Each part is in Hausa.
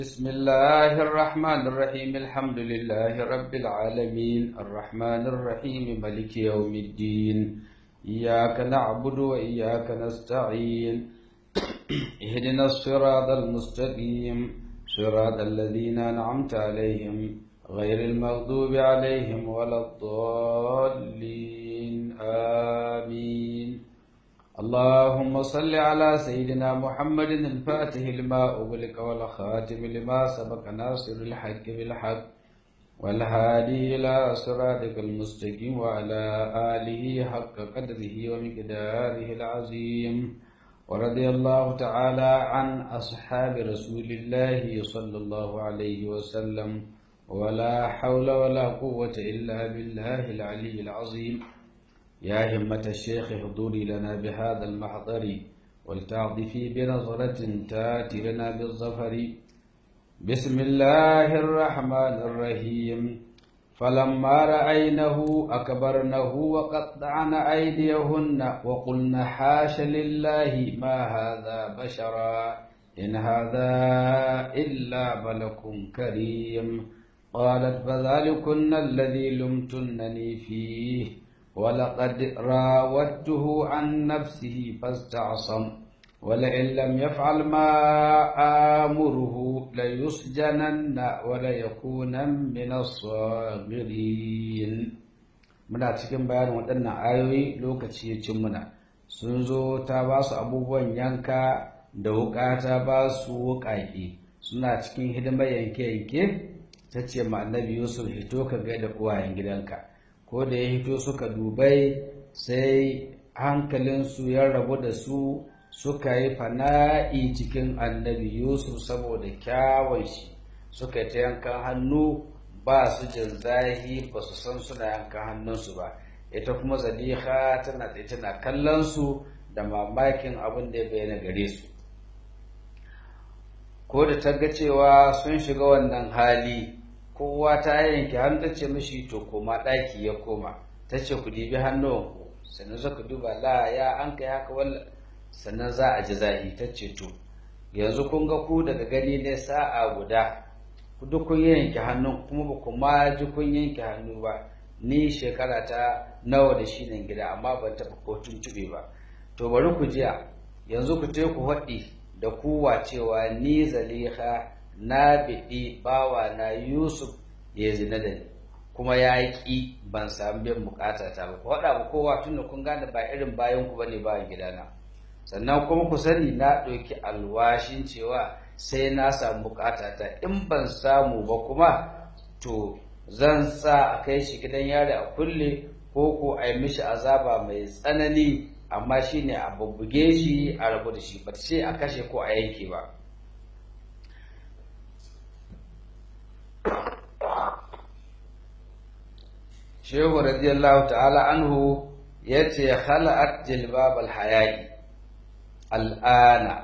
بسم الله الرحمن الرحيم الحمد لله رب العالمين الرحمن الرحيم ملك يوم الدين إياك نعبد وإياك نستعين اهدنا الصراط المستقيم صراط الذين أنعمت عليهم غير المغضوب عليهم ولا الضالين آمين اللهم صل على سيدنا محمد الفاتح لما أغلق والخاتم لما سبق ناصر الحق بالحق والهادي إلى صراطك المستقيم وعلى آله حق قدره ومقداره العظيم ورضي الله تعالى عن أصحاب رسول الله صلى الله عليه وسلم ولا حول ولا قوة إلا بالله العلي العظيم يا همة الشيخ احضري لنا بهذا المحضر ولتعطفي بنظرة تاتي لنا بالظفر بسم الله الرحمن الرحيم فلما رأينه أكبرنه وقطعن أيديهن وقلن حاش لله ما هذا بشرا إن هذا إلا ملك كريم قالت فذلكن الذي لمتنني فيه ولقد راودته عن نفسه فاستعصم ولئن لم يفعل ما آمره ليسجنن وليكونن من الصاغرين muna cikin bayanin waɗannan ayoyi lokaci ya cin muna sun zo ta ba su abubuwan yanka da wuƙa ta ba su wuƙaƙe suna cikin hidimar yanke-yanke ta ce ma annabi yusuf hito ka gaida uwayen gidanka ko da ya hito suka dubai sai hankalinsu ya rabu da su suka yi fana'i cikin annabi yusuf saboda kyawun shi suka yi ta yankan hannu ba su jin zahi ba su san suna yankan hannunsu ba ita kuma zaliha tana da tana kallon su da mamakin abin da ya bayyana gare su ko da ta ga cewa sun shiga wannan hali kowa ta yanke hannu ta ce mishi to koma ɗaki ya koma ta ce ku dibi hannuwanku sannan suka duba la ya an kai haka walla sannan za a ji zahi ta ce to yanzu kun ga ku daga gani ne sa'a guda ku duk kun yanke hannun kuma ba ku ma ji kun yanke hannu ba ni shekara ta nawa da shi nan gida amma ban taɓa ko tuntuɓe ba to bari ku jiya yanzu ku te ku haɗi da kuwa cewa ni zaliha na biɗi bawa na Yusuf ya zina da ni kuma ya ƙi ban samu biyan bukata ta ba faɗa ba kowa tun da kun gane ba irin bayan ku bane bayan gidana sannan kuma ku sani na ɗauki alwashin cewa sai na samu bukata ta in ban samu ba kuma to zan sa a kai shi gidan yari a kulle ko ko a yi mishi azaba mai tsanani amma shine a bubbuge shi a rabu da shi ba ce a kashe ko a yanke ba shehu radiyallahu ta'ala anhu ya ce khala'at jilbab alhayayi al'ana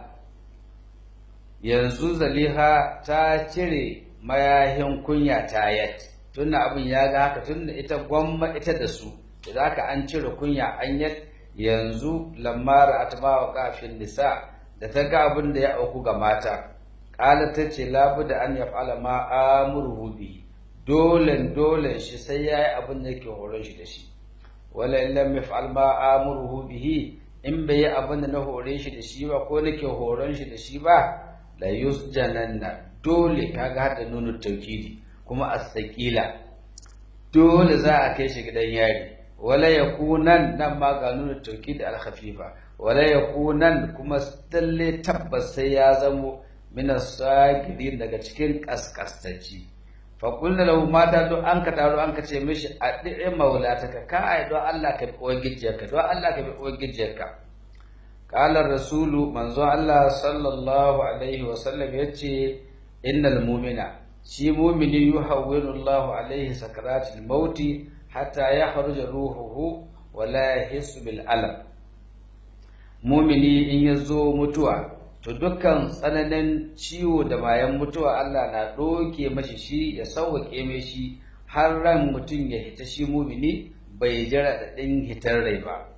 yanzu zaliha ta cire mayahin kunya ta yat tunda abin ya ga haka tunda ita gwamma ita da su da ka an cire kunya an yat yanzu lamara atba wa kafin nisa da ta ga abin da ya auku ga mata qala ta ce labu da an yaf'ala ma amuru bihi dole dole shi sai ya yi abin da yake horon shi da shi wala in lam yaf'al ma amuruhu bihi in bai yi abin da na hore shi da shi ba ko nake horon shi da shi ba la yusjananna dole kaga hada nunu tawkidi kuma as-saqila dole za a kai shi gidan yari wala yakunan nan ma ga nunu tawkidi al-khafifa wala yakunan kuma talle tabbas sai ya zamo min as-sagirin daga cikin kaskastacci faƙulla lahu mata don an ka taro an ka ce mishi a ɗi'in maulataka ka ai don Allah ka bi uwar gijiyarka don Allah ka bi uwar gijiyarka ƙalar rasulu manzo Allah sallallahu alaihi wa sallam ya ce innal mumina shi mumini yuhawwinu Allah alaihi sakaratul mauti hatta ya kharuja ruhuhu wa la yahissu bil alam mumini in ya zo mutuwa to dukkan tsananin ciwo da bayan mutuwa Allah na ɗoke mashi shi ya sauwaƙe mai shi har ran mutum ya hita shi mumini bai jira da ɗin hitar rai ba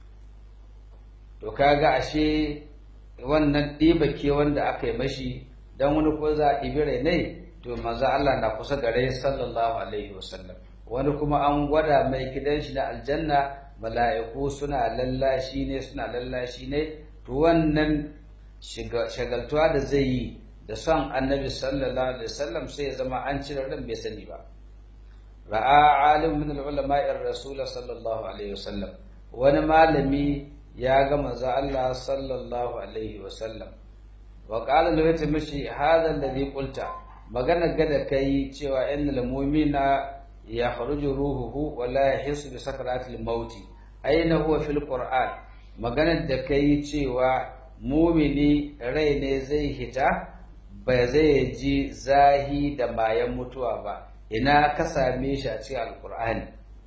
to kaga ashe wannan ɗiba ke wanda aka yi mashi dan wani ko za a ɗibi ne to manzo Allah na kusa gare sallallahu alaihi wasallam wani kuma an gwada mai gidan shi na aljanna mala'iku suna lallashi ne suna lallashi ne to wannan shagaltuwa da zai yi da son annabi sallallahu alaihi wasallam sai ya zama an cire ran bai sani ba ra'a alim min al-ulama ar-rasul sallallahu alaihi wasallam wani malami ya ga manzo Allah sallallahu alaihi wasallam wa qala lahu ta mishi hadha alladhi qulta magana gada kai cewa innal mu'mina yakhruju ruhuhu wa la yahissu bi sakaratil maut aina huwa fil qur'an magana da kai cewa mumini rai ne zai hita ba zai ji zahi da mayan mutuwa ba ina ka same shi a cikin alqur'ani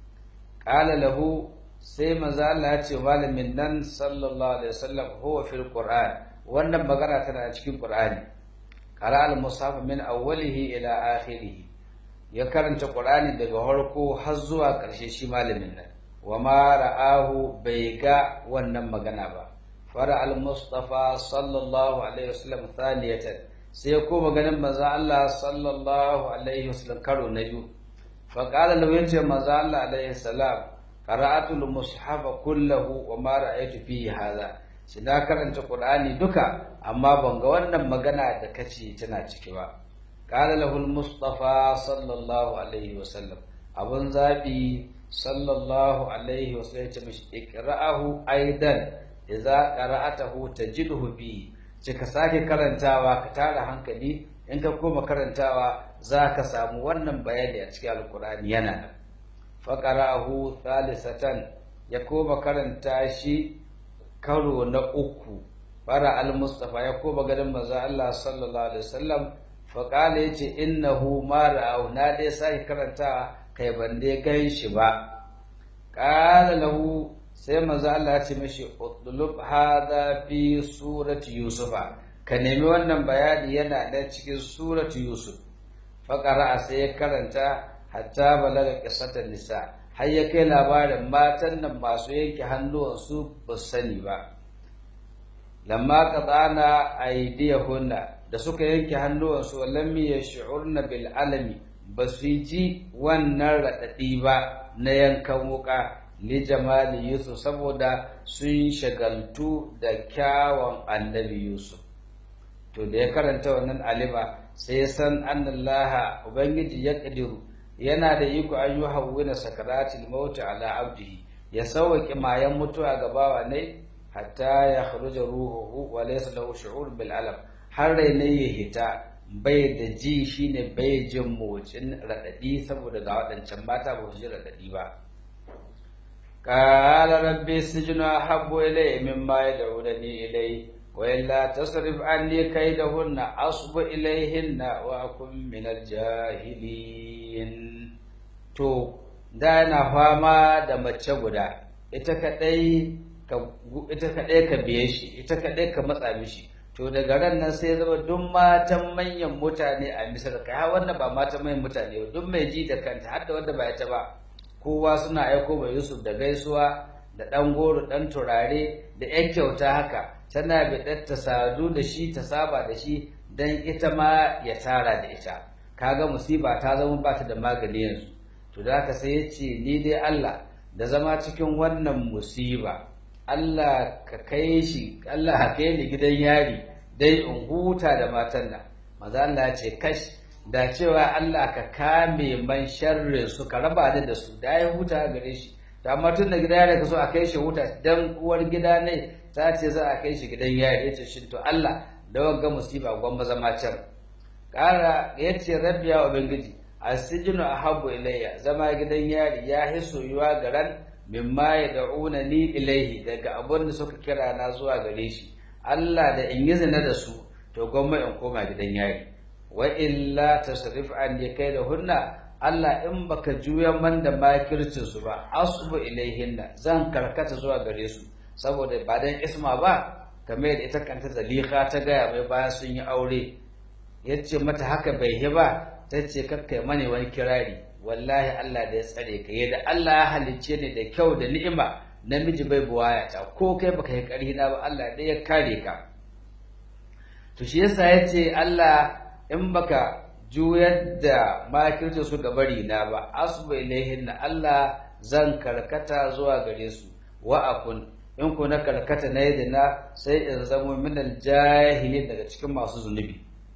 qala lahu sai manzo Allah ya ce malamin nan sallallahu alaihi wasallam huwa fil qur'an wannan magana tana cikin qur'ani qara al mushaf min awwalihi ila akhirih ya karanta qur'ani daga farko har zuwa ƙarshe shi malamin nan wa ma ra'ahu bai ga wannan magana ba fara al mustafa sallallahu alaihi wasallam thaniyatan sai ko maganin manzo Allah sallallahu alaihi wasallam karo na biyu fa qala lahu yace manzo Allah alaihi salam qara'atul mushafa kullahu wa ma ra'aytu fihi hadha shi na karanta qur'ani duka amma ban ga wannan magana da kace tana ciki ba qala lahu al-mustafa sallallahu alaihi wa sallam abun zabi sallallahu alaihi wa sallam ya ce mishi iqra'ahu aidan idza qara'atahu tajidhu bi ce ka sake karantawa ka tara hankali in ka koma karantawa za ka samu wannan bayani a cikin alqur'ani yana nan faƙara'ahu thalisatan ya koma karanta shi karo na uku fara al-mustafa ya koma ganin manzo Allah sallallahu alaihi wasallam faƙala yace innahu ma ra'ahu na dai sai karanta kai ban dai gan shi ba qala lahu sai manzo Allah ya ce mishi utlub hadha fi surati yusufa ka nemi wannan bayani yana da cikin surati yusuf faqara sai ya karanta hatta balaga qissatan nisa har ya kai labarin matan nan masu yanke hannuwansu ba su sani ba lamma qadana aydiyahunna da suka yanke hannuwansu lam yash'urna bil alami ba su ji wannan radadi ba na yankan wuka li jamali yusuf saboda sun shagaltu da kyawun annabi yusuf to da ya karanta wannan alima sai ya san annallaha ubangiji ya kadiru yana da iko an yi hawwina sakaratil maut ala abdihi ya sauke mayan mutuwa ga bawa ne hatta ya kharuja ruhuhu wa laysa lahu shu'ur bil alam har rai ne ya hita bai da ji shine bai jin motsin radadi saboda ga wadancan mata ba su ji radadi ba qala rabbi sijnu habbu ilayya mimma yad'unani ilayhi wa illa tasrif anni kaydahunna asbu ilayhinna wa akun minal jahilin to da yana fama da mace guda ita kadai ka ita kadai ka biye shi ita kadai ka matsa mishi to daga ran nan sai zama duk matan manyan mutane a misar kai har wanda ba matan manyan mutane ba duk mai ji da kanta har da wanda ba ita ba kowa suna aiko ba Yusuf da gaisuwa da dan goro dan turare da yan kyauta haka tana biɗar ta sadu da shi ta saba da shi dan ita ma ya tara da ita kaga musiba ta zama ba ta da magani yanzu to da haka sai ya ce ni dai Allah da zama cikin wannan musiba Allah ka kai shi Allah ka kai ni gidan yari dai in huta da matan nan maza Allah ya ce kash da cewa Allah ka kame man sharrin su ka raba ni da su da ya huta gare shi da amma tun da gidan yari ka so a kai shi huta dan uwar gida ne ta ce za a kai shi gidan yari ya ce shin to Allah da wagga musiba gwamba zama can ƙara ya ce rabbi ya ubangiji asijinu ahabbu ilayya zama gidan yari ya hi soyuwa garan mimma ya da'una ni ilaihi daga abin da suka kira na zuwa gare shi Allah da in yi zina da su to gwamma in koma gidan yari wa illa tasrif an ya kai da hunna Allah in baka juya man da makircin su ba asbu ilaihinna zan karkata zuwa gare su saboda ba dan isma ba kamar yadda ita kanta zalika ta gaya mai bayan sun yi aure yace mata haka bai yi ba ta ce kakkai mani wani kirari wallahi Allah da ya tsare ka yadda Allah ya halicce ni da kyau da ni'ima namiji bai buwaya ta ko kai baka yi ƙarhi na ba Allah dai ya kare ka to shi yasa yace Allah in baka juyar da makircin su bari na ba asba ilaihin na Allah zan karkata zuwa gare su wa akun in ku na karkata na yadda sai in zamo minal jahili daga cikin masu zunubi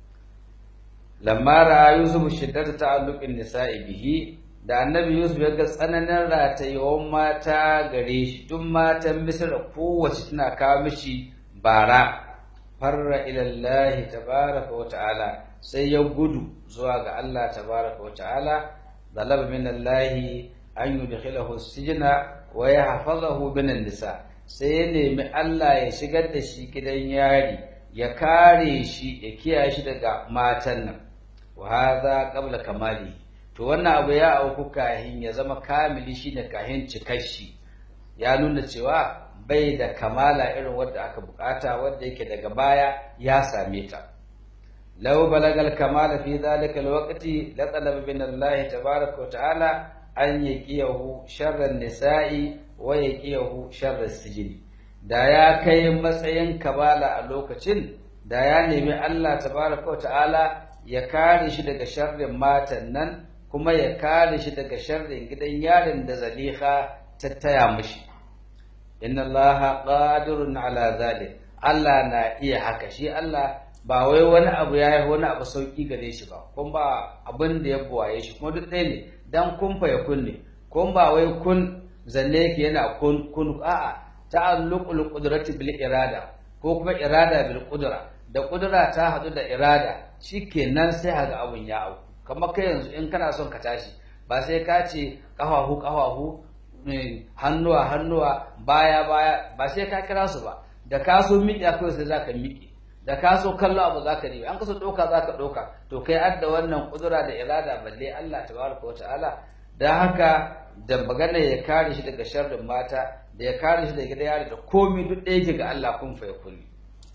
lamma ra'a yusuf shiddata ta'alluqin nisa'i bihi da annabi yusuf ya ga tsananin ratayewan mata gare shi tun matan misra kowace tana kawo mishi bara farra ila Allah tabaraka wa ta'ala sai ya gudu zuwa ga Allah tabaraka wa ta'ala talaba min Allah an yudkhilahu sijna wa yahfazahu min nisa sai ya nemi Allah ya shigar da shi gidan yari ya kare shi ya kiyaye shi daga matan nan wa hadha qabla kamali to wannan abu ya auku kahin ya zama kamili shine kahin cikar shi ya nuna cewa bai da kamala irin wadda aka bukata wadda yake daga baya ya same ta law balagal kamala fi dhalika alwaqti la talaba min Allah tabaaraka wa ta'ala an yaqiyahu sharran nisa'i wa yaqiyahu sharran sijini da ya kai matsayin kamala a lokacin da ya nemi Allah tabaaraka wa ta'ala ya kare shi daga sharrin matan nan kuma ya kare shi daga sharrin gidan yarin da zaliha ta taya mishi inna allaha qadirun ala zalik Allah na iya haka shi Allah ba wai wani abu ya yi wani abu sauki gare shi ba kuma ba abin da ya buwaye shi kuma duk ɗaya ne dan kun fa ya kunne kuma ba wai kun zanne yake yana kun kun a'a ta'alluqul qudrati bil irada ko kuma irada bil qudra da qudra ta hadu da irada shikenan sai haga abun ya auku kamar kai yanzu in kana son ka tashi ba sai ka ce ƙafafu ƙafafu hannuwa hannuwa baya baya ba sai ka kira su ba da ka so miƙe kawai sai za ka miƙe da ka so kallo abu za ka riba an kaso ɗauka za ka ɗauka to kai adda wannan ƙudura da irada balle Allah tabaraka wata'ala don haka da magana ya kare shi daga sharrin mata da ya kare shi daga gida yari da komi duk ɗaya ke ga Allah kun fa ya kulli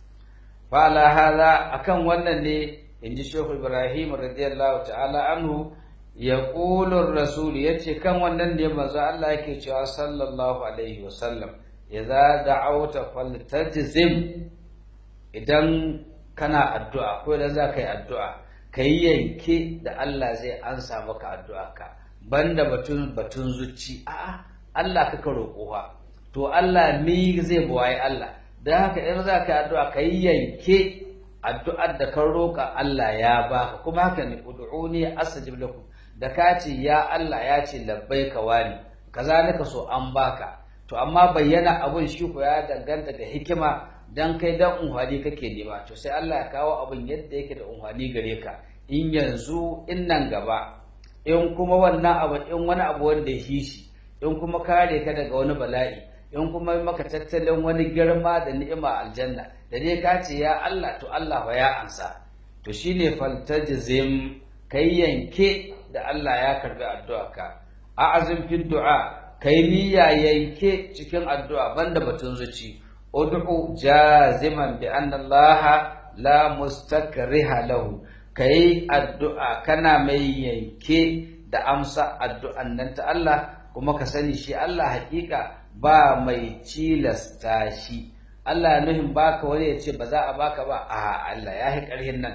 fa ala hada akan wannan ne in ji shehu ibrahim radiyallahu ta'ala anhu ya ƙulun rasul ya ce kan wannan ne manzo Allah yake cewa sallallahu alaihi wasallam idza da'awta faltajzim idan kana addu'a ko idan za ka yi addu'a ka yi yanke da Allah zai ansa maka addu'a ka banda batun batun zuci a'a Allah kaka roƙo fa to Allah mi zai buwaye Allah dan haka idan za ka yi addu'a ka yi yanke addu'ar da kan roƙa Allah ya baka kuma haka ne ud'uni astajib lakum da ka ce ya Allah ya ce labbaika wani kazalika so an baka to amma bayyana abun shi ko ya danganta da hikima dan kai dan unhwani kake nema to sai Allah ya kawo abun yadda yake da unhwani gare ka in yanzu in nan gaba in kuma wannan abu in wani abu wanda ya shi in kuma kare ka daga wani bala'i in kuma maka tattalin wani girma da ni'ima aljanna da dai ka ce ya Allah to Allah fa ya ansa to shine faltajzim kai yanke da Allah ya karbi addu'arka a'azim fi du'a kai niyya yanke cikin addu'a banda batun zuci ud'u jaziman bi anna Allah la mustakriha lahu kai addu'a kana mai yanke da amsa addu'an nan ta Allah kuma ka sani shi Allah hakika ba mai cilasta shi Allah nuhin baka wani ya ce ba za a baka ba a Allah ya yi ƙarhin nan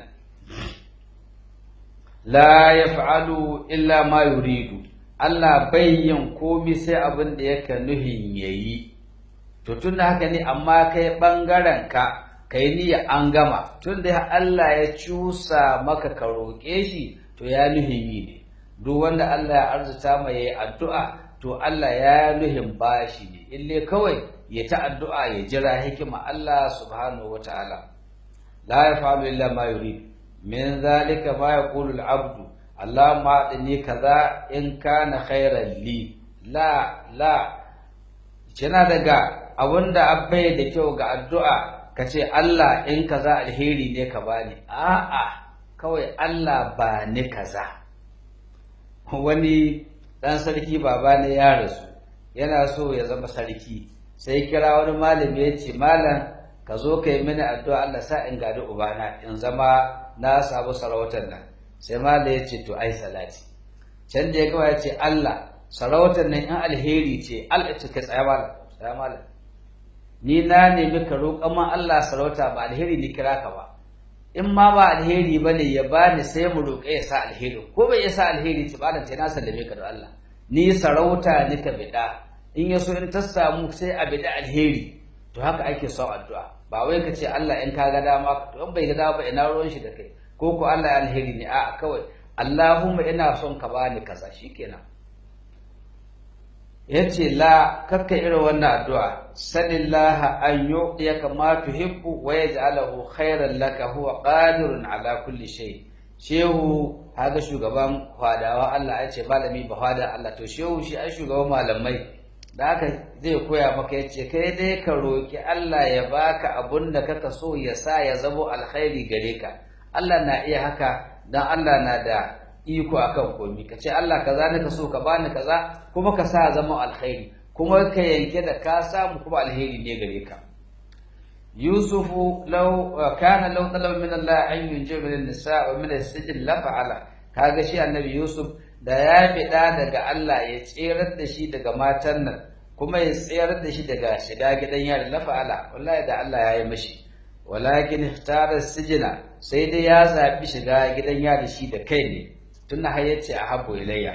la yaf'alu illa ma yuridu Allah bai yin komi sai abin da yake nuhin yayi to tun haka ne amma kai bangaren ka kai niyya an gama tun da Allah ya cusa maka ka roƙe shi to ya nuhin yi ne duk wanda Allah ya arzuta mai yayi addu'a to Allah ya nuhin bashi ne ille kawai ya ta addu'a ya jira hikima Allah subhanahu wataala la yaf'alu illa ma yurid min zalika ma yaqulu al-abdu Allahumma adini kaza in kana khairan li la la kina daga abunda abbai da kyau ga addu'a kace Allah in kaza alheri ne ka bani a'a kawai Allah ba ni kaza wani dan sarki baba ne ya rasu yana so ya zama sarki sai kira wani malami ya ce malam ka zo ka yi mini addu'a Allah sa in gadi ubana in zama na samu sarautar nan sai malam ya ce to ai salati can da ya gaba ya ce Allah sarautar nan in alheri ce Allah ce kai tsaya malam tsaya malam ni na nemi ka roƙa ma Allah sarauta ba alheri ni kira ka ba in ma ba alheri bane ya bani sai mu roƙe ya sa alheri ko bai ya sa alheri ci ba ta na sallame ka da Allah ni sarauta ni ka bida in ya so in ta samu sai a bida alheri to haka ake son addu'a ba wai ka ce Allah in ka ga dama to in bai ga dama ba ina ruwan shi da kai ko ko Allah alheri ne a'a kawai Allahumma ina son ka bani kaza shikenan yace la kakka irin wannan addu'a sanillaha an yu'tiyaka ma tuhibbu wa yaj'alahu khairan laka huwa qadirun ala kulli shay shehu haga shugaban fadawa Allah ya ce malami ba fada Allah to shehu shi ai shugaban malamai da haka zai koya maka yace kai dai ka roki Allah ya baka abun da kaka so ya sa ya zamo alkhairi gare ka Allah na iya haka dan Allah na da iko akan komi ka ce Allah kaza ne ka so ka bani kaza kuma ka sa zama alkhairi kuma ka yanke da ka samu kuma alheri ne gare ka Yusufu law kana law talaba min Allah an yunjiba min nisa wa min as-sijn la fa'ala kaga shi annabi Yusuf da ya fida daga Allah ya tserar da shi daga matan nan kuma ya tsayar da shi daga shiga gidan yari la fa'ala wallahi da Allah ya yi mashi walakin ikhtara sijina sai dai ya zabi shiga gidan yari shi da kai ne tunda har yace a habbu ilayya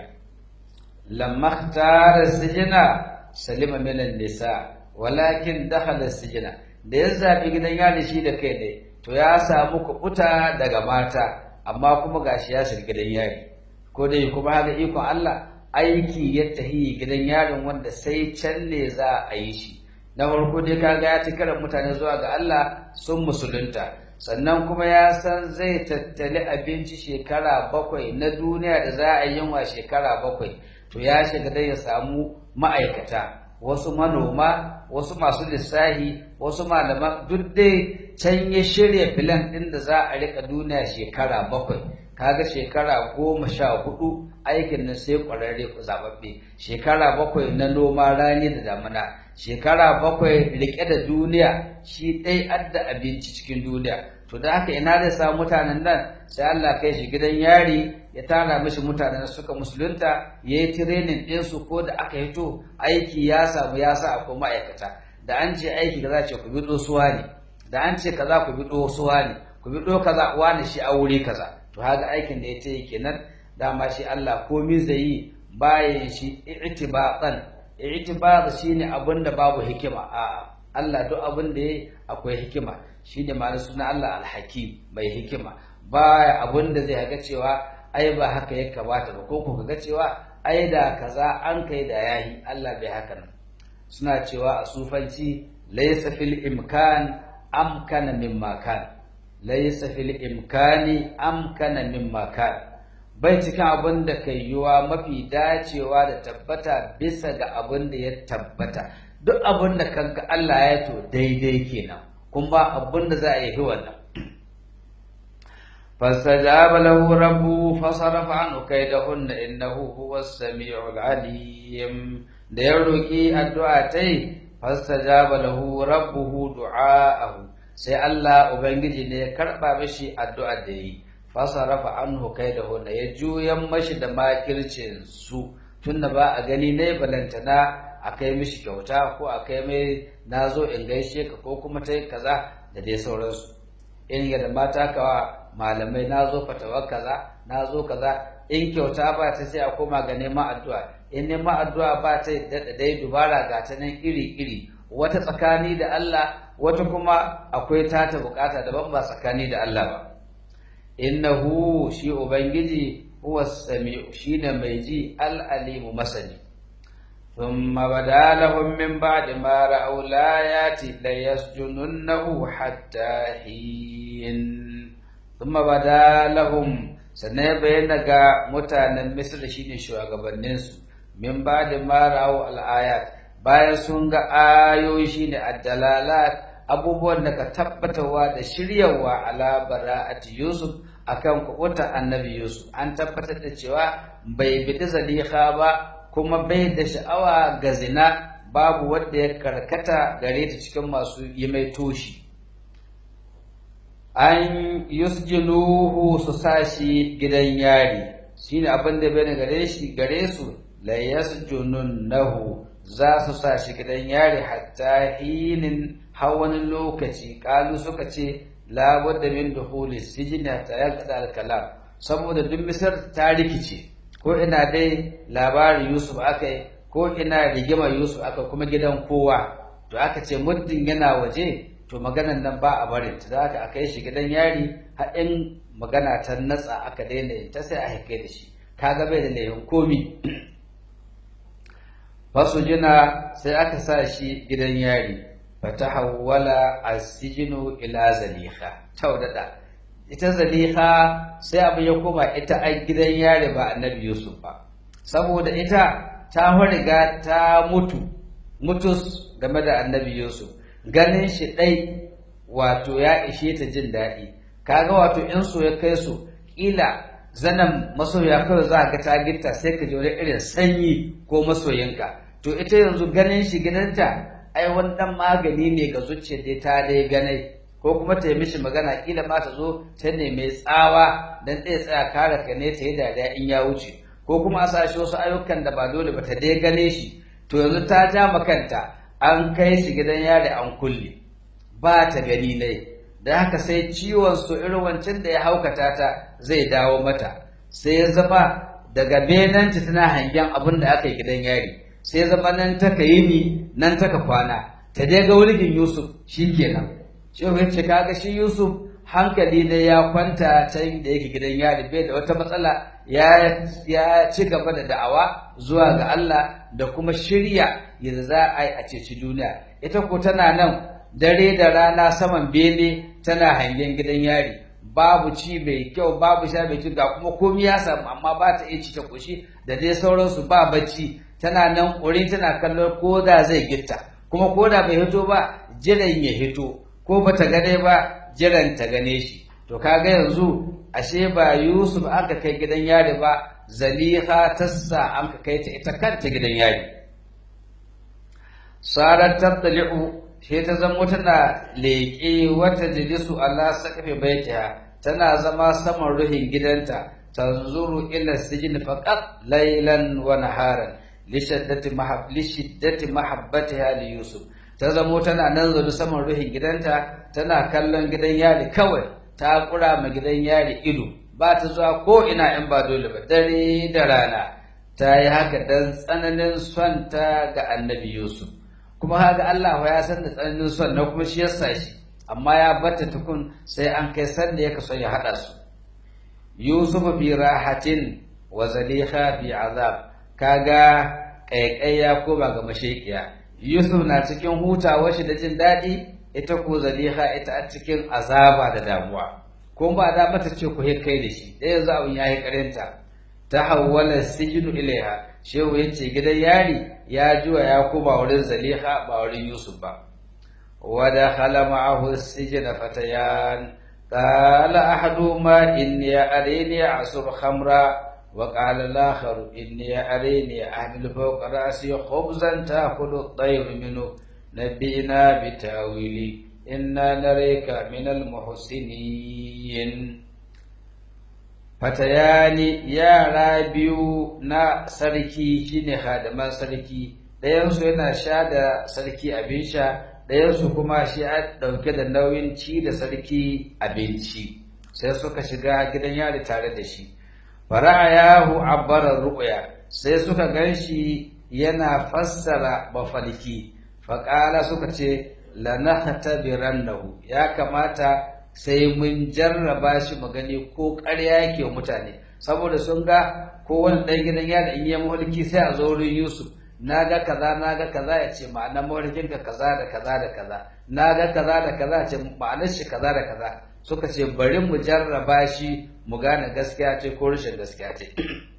lamma ikhtara sijina salima min nisa walakin dakhala sijina da ya zabi gidan yari shi da kai ne to ya samu kubuta daga mata amma kuma gashi ya shiga gidan yari ko dai kuma haka ikon Allah aiki ya tahi gidan yarin wanda sai can ne za a yi shi na farko dai kaga ya ci karan mutane zuwa ga Allah sun musulunta sannan kuma ya san zai tattali abinci shekara bakwai na duniya da za a yi wa shekara bakwai to ya shiga dai ya samu ma'aikata wasu manoma wasu masu lissahi wasu malaman duk dai can ya shirya filan ɗin da za a rika duniya shekara bakwai kaga shekara goma sha hudu aikin nan sai ƙwararre ku zababbe shekara bakwai na noma rani da damina shekara bakwai rike da duniya shi ɗai adda abinci cikin duniya to da haka ina zai samu mutanen nan sai Allah kai shi gidan yari ya tara mishi mutanen suka musulunta ya yi tirenin ɗinsu ko da aka hito aiki ya samu ya sa akwai ma'aikata da an ce aiki kaza ce ku bi suwa ne da an ce kaza ku bi suwa ne ku bi kaza wani shi a wuri kaza to haka aikin da ya ce kenan dama shi Allah komai zai yi bayan shi i'tibatan i'tibat shine abin da babu hikima a Allah duk abin da yayi akwai hikima shine ma'anar suna Allah al-hakim mai hikima baya abin da zai ga cewa ai ba haka ya kamata ba ko ko ga cewa ai da kaza an kai da yahi Allah bai haka nan suna cewa a sufanci laysa fil imkan amkana mimma kan laysa fil imkani amkana mimma kan bai cikin abin da kai yiwa mafi dacewa da tabbata bisa ga abin da ya tabbata duk abin da kanka Allah ya to daidai kenan kun ba abin da za a yi wannan فاستجاب له ربه فصرف عنه كيدهن إنه هو السميع العليم da ya roƙi addu'a ta yi fastajaba lahu rabbuhu du'a'ahu sai Allah ubangiji ne ya karɓa mashi addu'a da yi fasarafa anhu kaidahu da ya juyan mashi da makircin su tunda ba a gani ne balantana a kai mishi kyauta ko a kai mai nazo in gaishe ka ko kuma ta kaza da dai sauransu in da mata kawa malamai na zo fatawar kaza na zo kaza in kyauta ba ta sai a koma ga neman addu'a in neman addu'a ba ta daɗa dai dubara ga ta nan iri-iri wata tsakani da Allah wata kuma akwai tata bukata daban ba tsakani da Allah ba innahu shi ubangiji huwa sami'u shine mai ji al-alimu masani ثم بدا لهم من بعد ما رأوا الآيات ليسجننه حتى حين ثم بدا لهم sannan ya bayyana ga mutanen misir shine shugabanninsu min ba da mara'u al'ayat bayan sun ga ayoyi shine addalalat abubuwan da ka tabbatarwa da shiryawa ala bara'ati yusuf akan kubuta annabi yusuf an tabbatar da cewa bai bidi zaliha ba kuma bai da sha'awa ga zina babu wanda ya karkata gare ta cikin masu yi mai toshi an yusjinuhu su sashi gidan yari shine abin da bai gare shi gare su la yasjununnahu za su sashi gidan yari hatta hinin hawan lokaci kalu suka ce la budda min dukhuli sijni hatta yaqda al kalam saboda duk misar ta rikice ko ina dai labarin Yusuf akai ko ina rigima Yusuf aka kuma gidan kowa to aka ce muddin yana waje to maganan nan ba a barin ta zaka akai shi gidan yari har in magana ta natsa aka daina yin ta sai a haikai da shi kaga bai da laifin komi fasu jina sai aka sa shi gidan yari fatahawwala as-sijnu ila zaliha taudada ita zaliha sai abu ya koma ita a gidan yari ba annabi yusuf ba saboda ita ta riga ta mutu mutus game da annabi yusuf ganin shi ɗai wato ya ishe ta jin daɗi kaga wato in so ya kai su ƙila zanen masoya kawai za ga ta gitta sai ka ji wani irin sanyi ko masoyinka to ita yanzu ganin shi gidanta ai wani dan magani ne ga zuciya dai ta dai ganai ko kuma ta yi mishi magana kila ma ta zo ta ne mai tsawa dan ɗaya tsaya kare ka ne ta yi dariya in ya wuce ko kuma a sashi wasu ayyukan da ba dole ba ta dai gane shi to yanzu ta ja makanta an kai shi gidan yari an kulle ba ta gani ne da haka sai ciwon su irin wancan da ya haukata ta zai dawo mata sai ya zama daga benanta tana hangen abin da aka yi gidan yari sai zama nan taka yi ni nan taka kwana ta dai ga wulgin Yusuf shi kenan shi ya ce kaga shi Yusuf hankali ne ya kwanta can da yake gidan yari bai da wata matsala ya ya ci gaba da da'awa zuwa ga Allah da kuma shirya yadda za a yi a ceci duniya ita ko tana nan dare da rana saman bene tana hangen gidan yari babu ci mai kyau babu sha mai kyau ga kuma komai ya samu amma ba ta iya ci ta kushi da dai sauransu ba bacci tana nan ƙuri tana kallon ko da zai gitta kuma ko da bai hito ba jiran ya hito ko ba ta gane ba jiran ta gane shi to kaga yanzu ashe ba Yusuf aka kai gidan yari ba Zaliha tassa an ka kai ta ita kanta gidan yari sarar tattali'u sai ta zamo tana leƙe wata jilisu ala sakafe baitiha tana zama saman ruhin gidanta tanzuru ila sijin faqat laylan wa naharan lishiddati mahab lishiddati mahabbatiha li yusuf ta zamo tana nan zaune saman ruhin gidanta tana kallon gidan yari kawai ta kura ma gidan yari ido ba ta zuwa ko ina in ba dole ba dare da rana ta yi haka dan tsananin son ta ga annabi yusuf kuma haka Allah ya san da tsananin son na kuma shi yasa shi amma ya bata tukun sai an kai sanda ya kaso ya hada su yusuf fi rahatin wa zaliha fi azab kaga kaikai ya koma ga mashekiya yusuf na cikin hutawa shi da jin daɗi ita ko zaliha ita a cikin azaba da damuwa ko ba da mata ce ku kai da shi ɗaya yanzu abin yayi karinta ta hawwala sijinu ilaiha shehu yace gidan yari ya juwa ya koma wurin zaliha ba wurin yusuf ba wa dakhala ma'ahu sijna fatayan قال أحدهما إني أريني أعصر خمرا وقال الآخر إني أريني أحمل فوق رأسي خبزا تأكل الطير منه نبئنا بتأويلي إنا نريك من المحسنين fatayani yara biyu na sarki shine hadaman sarki ɗayansu yana sha da sarki abin sha ɗayansu kuma shi a ɗauke da nauyin ci da sarki abinci sai suka shiga gidan yari tare da shi fara'ayahu abbarar ruqya sai suka ganshi yana fassara mafalki faƙala suka ce lanahtabirannahu ya kamata sai mun jarraba shi mu gani ko ƙarya yake mutane saboda sun ga ko wani ɗan gidan yari in yi mulki sai a zo wurin Yusuf na ga kaza na ga kaza ya ce ma'anar mawarkin ka kaza da kaza da kaza na ga kaza da kaza ya ce ma'anar shi kaza da kaza suka ce bari mu jarraba shi mu gane gaskiya ce ko rashin gaskiya ce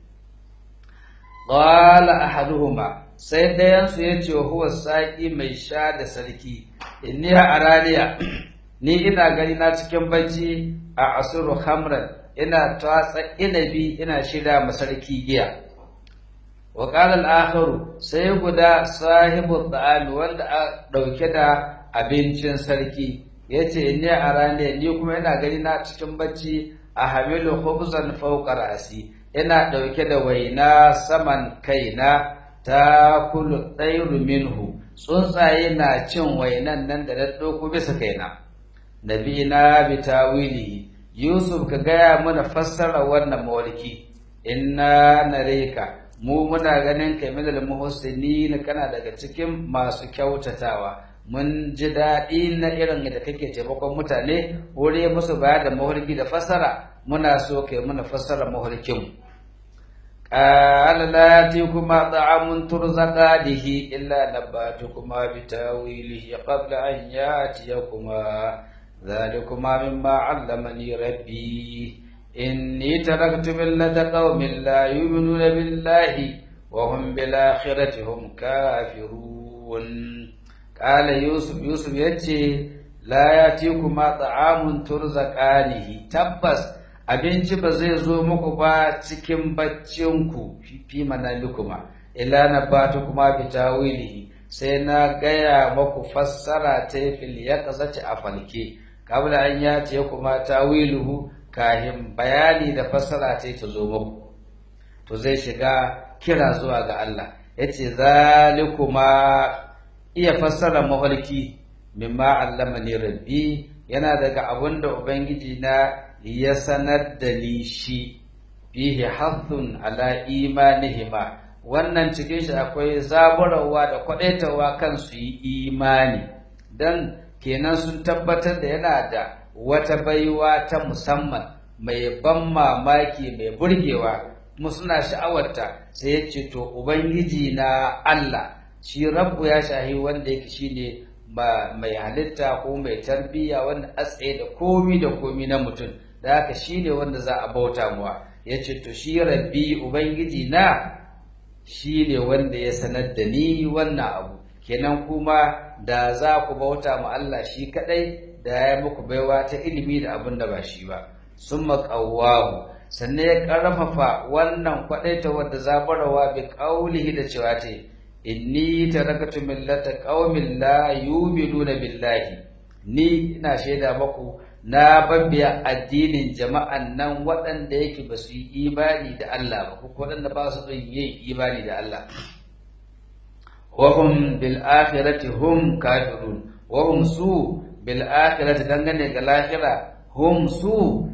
qala ahaduhuma sai dayan su yace huwa saqi mai sha da sarki inni araliya ni ina gani na cikin bacci a asuru khamran ina tatsa inabi ina shida masarki giya wa qala al-akharu sai guda sahibu ta'am wanda a dauke da abincin sarki yace inni arane ni kuma ina gani na cikin bacci a hamilu khubzan fawqa rasi ina dauke da waina saman kaina ta kulu tsairu minhu tsuntsaye na cin wainan nan da na dauko bisa kaina nabina bi tawilihi yusuf ka gaya mana fassara wannan mawarki inna nareka mu muna ganin kai minal muhsinin kana daga cikin masu kyautatawa mun ji daɗi na irin da kake taimakon mutane wuri musu baya da mawarki da fassara muna so kai mana fassara mawarkin قال لا يأتيكما طعام ترزقانه إلا نباتكما بتاويله قبل أن يأتيكما ذلكما مما علمني ربي إني تركت ملة قوم لا يؤمنون بالله وهم بالآخرة هم كافرون قال يوسف يوسف يتي لا يأتيكما طعام ترزقانه تبس abinci ba zai zo muku ba cikin baccinku fi manamikuma ila na batu kuma bi tawilihi sai na gaya maku fassara ta fil yaqzati a falke kabla an ya ce kuma tawiluhu kahin bayani da fassara ta ta zo muku to zai shiga kira zuwa ga Allah yace zalikuma iya fassara mafarki mimma allamani rabbi yana daga abin da ubangiji na ya sanar da ni shi fihi hathun ala imanihima wannan cikin shi akwai zaburarwa da kwadaitawa kan su yi imani dan kenan sun tabbatar da yana da wata baiwa ta musamman mai ban mamaki mai burgewa kuma suna sha'awarta sai ya ce to ubangiji na Allah shi rabbu ya shahi wanda yake shine mai halitta ko mai tarbiyya wanda a tsaye da komi da komi na mutum da haka shi ne wanda za a bauta muwa ya ce to shi rabbi ubangiji na shi ne wanda ya sanar da ni wannan abu kenan kuma da za ku bauta mu Allah shi kadai da ya muku baiwa ta ilimi da abin da ba shi ba sun maƙawahu sannan ya ƙarfafa wannan kwaɗaita wadda zabarawa bi ƙaulihi da cewa ta inni tarakatu millata qaumin la yu'minuna billahi ni ina shaida maku na babbiya addinin jama'an nan waɗanda yake ba su yi imani da Allah ba ko waɗanda ba su yin imani da Allah wa hum bil akhirati hum kafirun wa hum su bil akhirati dangane ga lahira hum su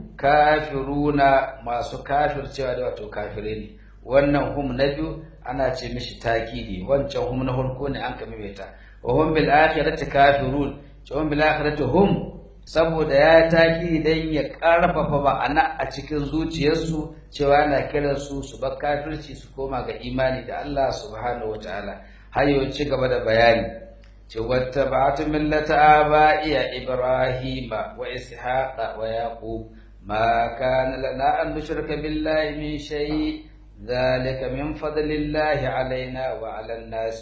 kafiruna masu kafircewa da wato kafire ne wannan hum na biyu ana ce mishi takidi wancan hum na farko ne an kame ta wa hum bil akhirati kafirun cewa bil akhirati hum saboda ya taki dan ya karfafa ma'ana a cikin zuciyarsu cewa yana kiran su su bar kafirci su koma ga imani da Allah subhanahu wataala hayo ci gaba da bayani ce wattaba'tu millata aba'iya ibrahima wa ishaqa wa yaqub ma kana lana an nushrika billahi min shay ذلك من فضل الله علينا وعلى الناس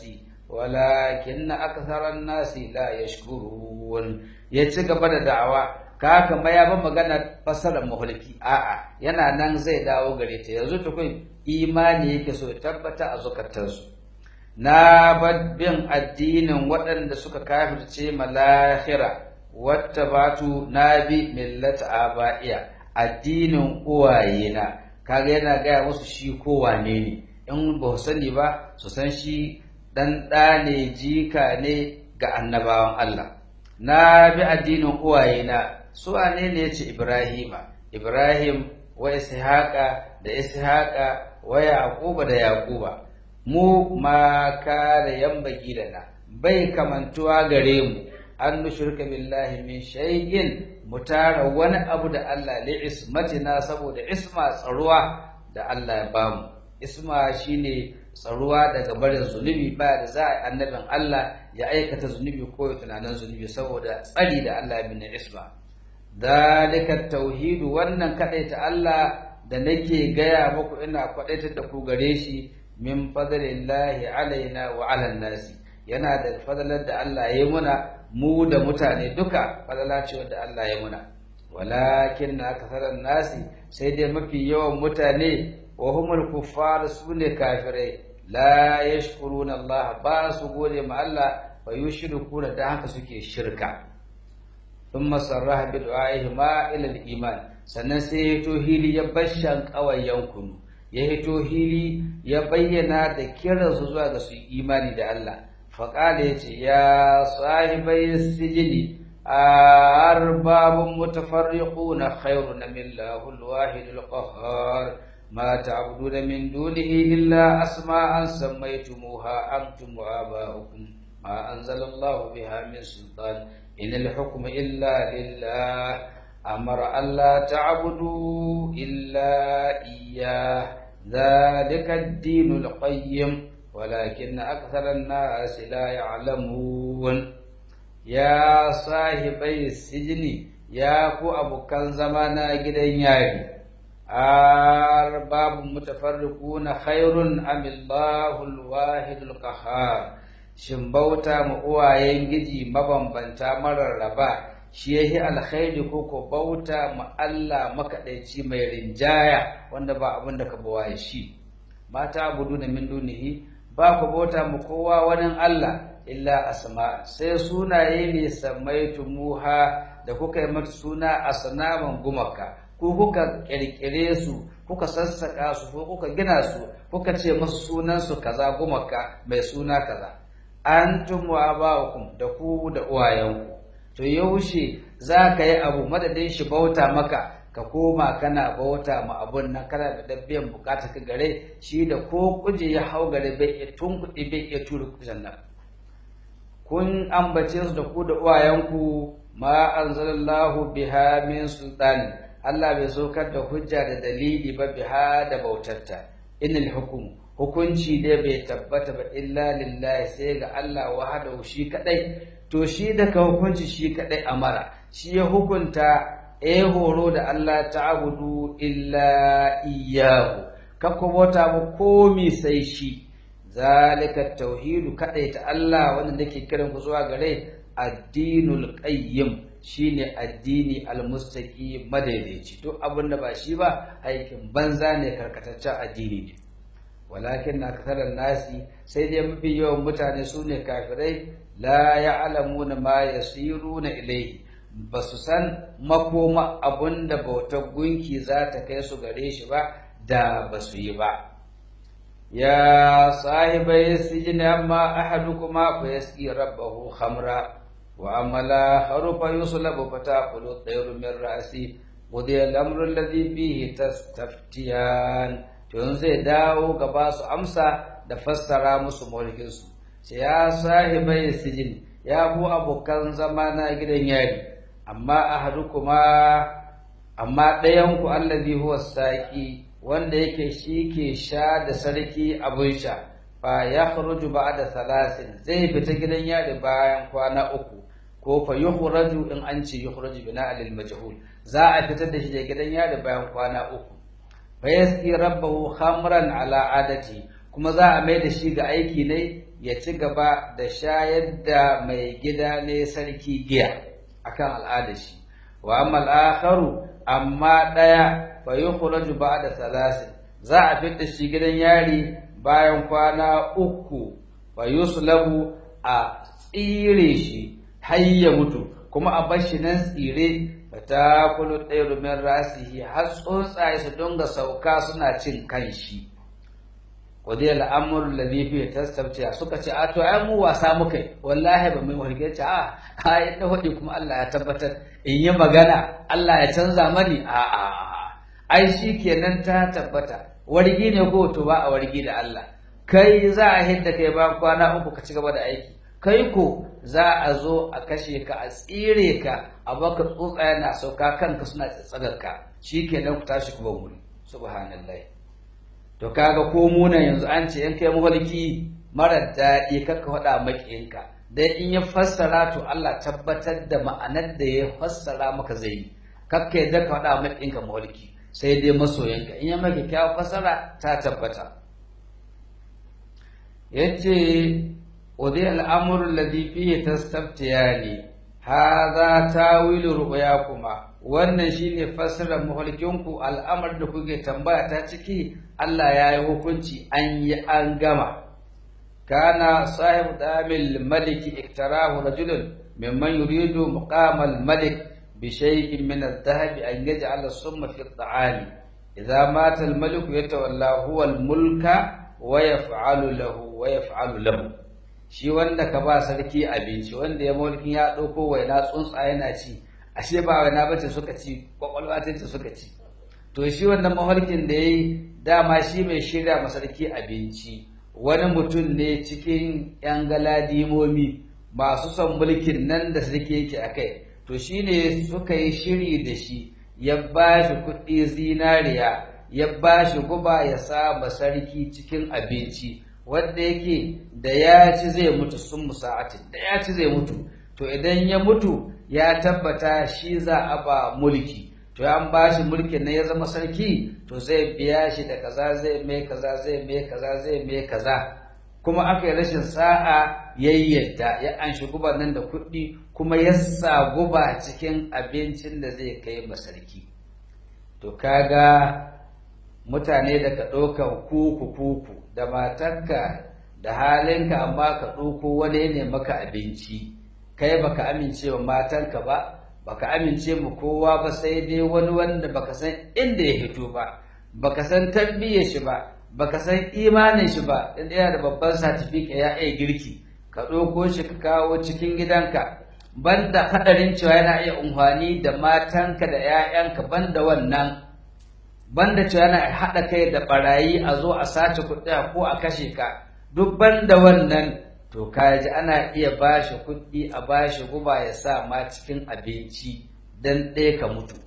ولكن أكثر الناس لا يشكرون يتسقى بدا دعوة kaka ma ya ba magana fasarar mahalki a'a yana nan zai dawo gare ta yanzu tukun imani yake so tabbata a zukatansu na bin addinin waɗanda suka kafirce malahira wata batu na bi millata aba'iya addinin uwayena kaga yana gaya musu shi ko wane ne in ba su sani ba su san shi dan ɗa ne jika ne ga annabawan Allah na bi addinin uwayena su wane ne yace Ibrahima Ibrahim wa Ishaqa da Ishaqa wa Yaquba da Yaquba mu ma ka da yambagi da na bai kamantuwa gare mu an nushirka billahi min shay'in mu tara wani abu da Allah li ismatina saboda isma tsaruwa da Allah ya bamu isma shine tsaruwa daga barin zunubi ba da za a annabin Allah ya aikata zunubi ko ya tunanin zunubi saboda tsari da Allah ya bin isma dalika tauhidu wannan ta Allah da nake gaya muku ina kwadaitar da ku gare shi min fadlillahi alaina wa ala nasi yana da fadalar da Allah ya yi muna mu da mutane duka fadala ce wadda Allah ya muna walakin na kasarar nasi sai dai mafi yawan mutane wa humul kuffar su ne kafirai la yashkuruna Allah ba su gode ma Allah fa yushrikuna da haka suke shirka thumma sarraha bi du'aihi ma ila al-iman sannan sai ya hito hili ya bashan kawayen kunu ya hito hili ya bayyana da kiransu zuwa ga su imani da Allah faƙala ya ce ya sahibai sijini أرباب متفرقون خير من الله الواحد القهار ما تعبدون من دونه إلا أسماء سميتموها أنتم وآباؤكم ما أنزل الله بها من سلطان إن الحكم إلا لله أمر ألا تعبدوا إلا إياه ذلك الدين القيم ولكن أكثر الناس لا يعلمون يا صاحبي السجن يا كو أبو كان زمانا جدن ياري أرباب متفرقون خير أم الله الواحد القهار shin bauta ma uwayen giji mabambanta marar raba shi yahi alkhairi ko ko bauta ma Allah makaɗaici mai rinjaya wanda ba abin da ka bawaye shi mata abudu na min dunihi ba ku bauta ma kowa wani Allah illa asma sai sunaye ne samaitumuha da kuka yi mata suna asnaman gumaka ko kuka kirkire su kuka sassaka su ko kuka gina su kuka ce masu sunan su kaza gumaka mai suna kaza antum wa aba'ukum da ku da uwayenku to yaushe za ka yi abu madadin shi bauta maka ka koma kana bauta ma abun nan kana da dabbiyan bukata ka gare shi da ko kuje ya hau gare bai iya tunkuɗe bai iya tura kujan nan kun ambace su da ku da uwayenku ma anzalallahu biha min sultani Allah bai saukar da hujja da dalili ba biha da bautarta inal hukum hukunci dai bai tabbata ba illa lillahi sai ga Allah wahdahu shi kadai to shi da ka hukunci shi kadai amara shi ya hukunta e horo da Allah ta'budu illa iyyahu kakko bauta mu komi sai shi zalika tauhidu kadai ta Allah wanda nake kiran ku zuwa gare addinul qayyim shine addini almustaqi madaidaici duk abin da ba shi ba aikin banza ne karkataccen addini ne walakin na kasarar nasi sai dai mafi yawan mutane su ne kafirai la ya'lamuna ma yasiruna ilayhi ba su san makoma abun da bautar gunki za ta kai su gare shi ba da ba su yi ba ya sahibai sijini amma ahadukuma fa yasqi rabbahu khamra wa amala harufa yuslabu fataqulu tayru min ra'si qudiya al-amru alladhi fihi tastaftiyan to zai dawo gaba su amsa da fassara musu mulkin su sai ya sahibai sijin ya ku abokan zama na gidan yari amma ahadukuma amma ɗayan ku allazi huwa saqi wanda yake shi ke sha da sarki abin sha fa ya kharuju ba'da salasin zai fita gidan yari bayan kwana uku ko fa yukhraju in an ce yukhraju bina lil majhul za a fitar da shi da gidan yari bayan kwana uku fa yasqi rabbahu khamran ala adati kuma za a mai da shi ga aiki ne ya ci gaba da shayar da mai gida ne sarki giya akan al'adar shi wa amma al-akharu amma daya fa yukhraju ba'da salasin za a fitar shi gidan yari bayan kwana uku fa yuslabu a tsire shi har ya mutu kuma a bar shi nan tsire fa ta kulu ɗaya min rasihi har tsuntsaye su dinga sauka suna cin kanshi wadai al'amur ladhi fi tastabtiya suka ce a to ai mu wasa muka wallahi ba mai warke ce a ai da hudi kuma Allah ya tabbatar in yi magana Allah ya canza mani a a ai shi kenan ta tabbata wargi ne ko to ba a wargi da Allah kai za a hidda kai ba kwana uku ka ci gaba da aiki kai ko za a zo a kashe ka a tsire ka a baka tsutsaya na sauka kanka suna tsatsagar ka shikenan ku tashi ku ban wuri subhanallahi to kaga ko muna yanzu an ce in kai mafarki mara daɗi kakka faɗa maƙiyinka dai in ya fassara to Allah tabbatar da ma'anar da ya fassara maka zai yi kakka yadda ka faɗa maƙiyinka mafarki sai dai masoyanka in ya maka kyawun fassara ta tabbata yace ودي الأمر الذي فيه تستفتياني هذا تاويل رؤياكما wannan shine fassarar mafarkinku al'amar da kuke tambaya ta ciki Allah ya yi hukunci an yi an gama kana sahib damil maliki iktarahu rajulun mimman yuridu muqamal malik bi shay'in min adh-dhahab an yaj'al as-summa fi at-ta'ami idza mata al-malik yatawalla huwa al-mulka wa yaf'alu lahu wa yaf'alu lahu shi wanda ka ba sarki abinci wanda ya mulkin ya ɗauko waina tsuntsa yana ci ashe ba waina bace suka ci kwakwalwa ta ce suka ci to shi wannan mafarkin da ya yi dama shi mai shirya ma sarki abinci wani mutum ne cikin yan galadimomi masu son mulkin nan da sarki yake a kai to shi ne suka yi shiri da shi ya ba shi kuɗi zinariya ya ba shi guba ya sa ma sarki cikin abinci wanda yake da ya ci zai mutu sun musa'atin da ya ci zai mutu to idan ya mutu ya tabbata shi za a ba mulki to an ba shi mulkin na ya zama sarki to zai biya shi da kaza zai mai kaza zai mai kaza zai mai kaza kuma aka yi rashin sa'a ya yadda ya an shi guba nan da kuɗi kuma ya sa guba cikin abincin da zai kai ma sarki to kaga mutane da ka ɗaukan kuku kuku da matarka da halinka amma ka ɗauko wani ne maka abinci kai baka amince wa matanka ba baka amince mu kowa ba sai dai wani wanda baka san inda ya fito ba baka san tarbiyyar shi ba baka san imanin shi ba inda yana da babban certificate ya iya girki ka ɗauko shi ka kawo cikin gidanka banda haɗarin cewa yana iya umfani da matanka da 'ya'yanka banda wannan banda cewa yana haɗa kai da ɓarayi a zo a sace kuɗi ko a kashe ka duk banda wannan to kaji ana iya bashi kuɗi a bashi guba ya sa ma cikin abinci dan ɗaya ka mutu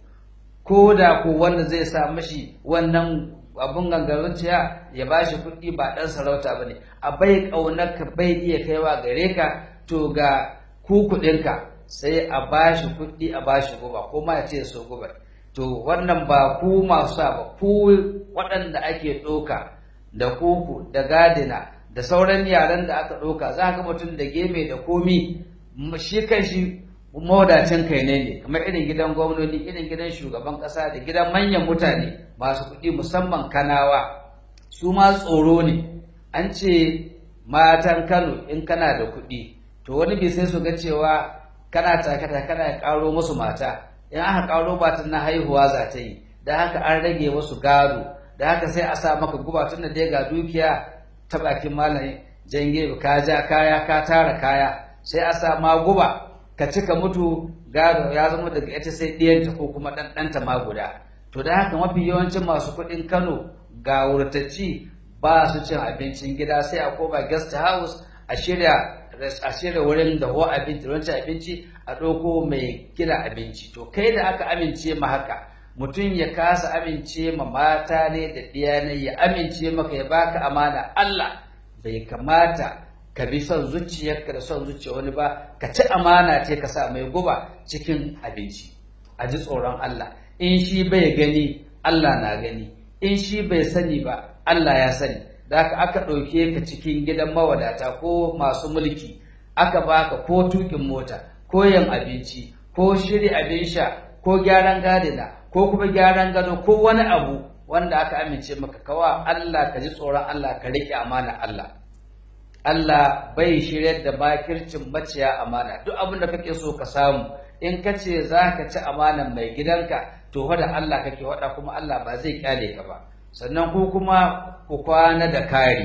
ko da ko wanda zai sa mashi wannan abun gangarin ciya ya bashi kuɗi ba ɗan sarauta ba ne a bai ƙaunarka bai iya kaiwa gare ka to ga ku kuɗinka sai a bashi kuɗi a bashi guba ko ma ya ce so guba to wannan ba ku masu sa ba ku waɗanda ake ɗoka da kuku da gadina da sauran yaran da aka ɗauka za ka mutum da geme da komi shi kan shi mawadacin kai ne ne kamar irin gidan gwamnoni irin gidan shugaban ƙasa da gidan manyan mutane masu kuɗi musamman kanawa su ma tsoro ne an ce matan kano in kana da kuɗi to wani bai sai su ga cewa kana takata kana ƙaro musu mata in aka ƙaro batun na haihuwa za ta yi da haka an rage musu gado da haka sai a sa maka guba tun da dai ga dukiya ta bakin malamin jange ka ja kaya ka tara kaya sai a sa ma guba ka cika mutu gado ya zama daga ita sai ɗiyanta ko kuma ɗanɗanta ma guda to da haka mafi yawancin masu kuɗin kano ga wurtacci ba su cin abincin gida sai a koma guest house a shirya a shirya wurin da ho abinci wancan abinci a ɗauko mai gina abinci to kai da aka amince ma haka mutum ya kasa amince ma mata ne da ɗiyanai ya amince maka ya baka amana Allah bai kamata ka bi son zuciyarka da son zuciya wani ba ka ci amana ce ka sa mai guba cikin abinci a ji tsoron Allah in shi bai gani Allah na gani in shi bai sani ba Allah ya sani da haka aka ɗauke ka cikin gidan mawadata ko masu mulki aka baka ko tukin mota ko yin abinci ko shiri abin sha ko gyaran gadina ko kuma gyaran gado ko wani abu wanda aka amince maka kawa Allah ka ji tsoron Allah ka riƙe amana Allah Allah bai shiryar da makircin maciya amana duk abin da kake so ka samu in ka ce za ka ci amanan mai gidanka to wada Allah kake wada kuma Allah ba zai kyale ka ba sannan ku kuma ku kwana da kari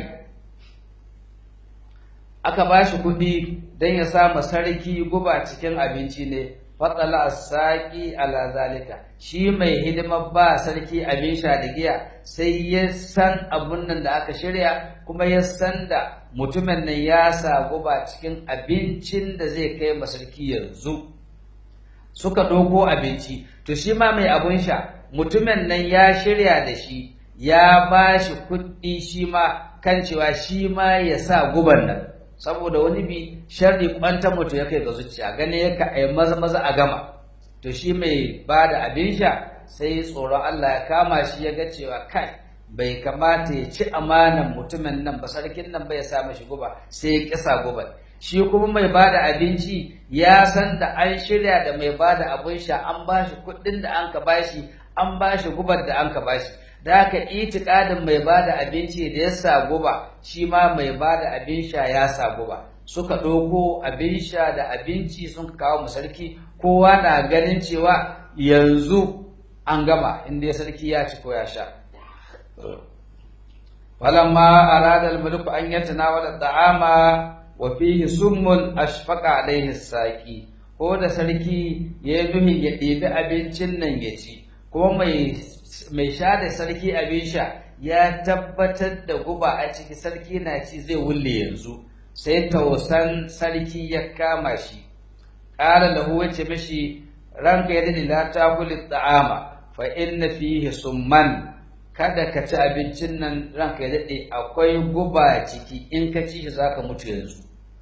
aka ba shi kuɗi don ya sama sarki guba cikin abinci ne fatsala saƙi ala zalika shi mai hidimar ba sarki abin sha da giya sai ya san abun nan da aka shirya kuma ya san da mutumin nan ya sa guba cikin abincin da zai kai ma sarki yanzu suka ɗauko abinci to shi ma mai abun sha mutumin nan ya shirya da shi ya ba shi kuɗi shi ma kan cewa shi ma ya sa guban nan saboda wani bi sharri kwanta mutu ya kai ga zuciya gane ya ka ai maza maza a gama to shi mai ba da abin sha sai tsoron Allah ya kama shi ya ga cewa kai bai kamata ya ci amanan mutumin nan ba sarkin nan bai sa mashi guba sai ya kisa guban shi kuma mai ba da abinci ya san da an shirya da mai ba da abin sha an ba shi kuɗin da an ka bashi an ba shi gubar da an ka bashi da haka itikadin mai ba da abinci da ya sa guba shi ma mai ba da abin sha ya sa guba suka ɗauko abin sha da abinci sun kawo mu sarki kowa na ganin cewa yanzu an gama inda sarki ya ci ko ya sha falamma arada al-mulku an yatanawala ta'ama wa fihi summun ashfaqa alaihi saqi ko da sarki ya yi nuhin ya ɗebi abincin nan ya ci kuma mai mai sha da sarki abin sha ya tabbatar da guba a ciki sarki na ci zai wulle yanzu sai tausan sarki ya kama shi ƙara lahu wace mishi ranka ya dade la ta kuli ta'ama fa inna fihi summan kada ka ci abincin nan ranka ya dade akwai guba ciki in ka ci shi zaka mutu yanzu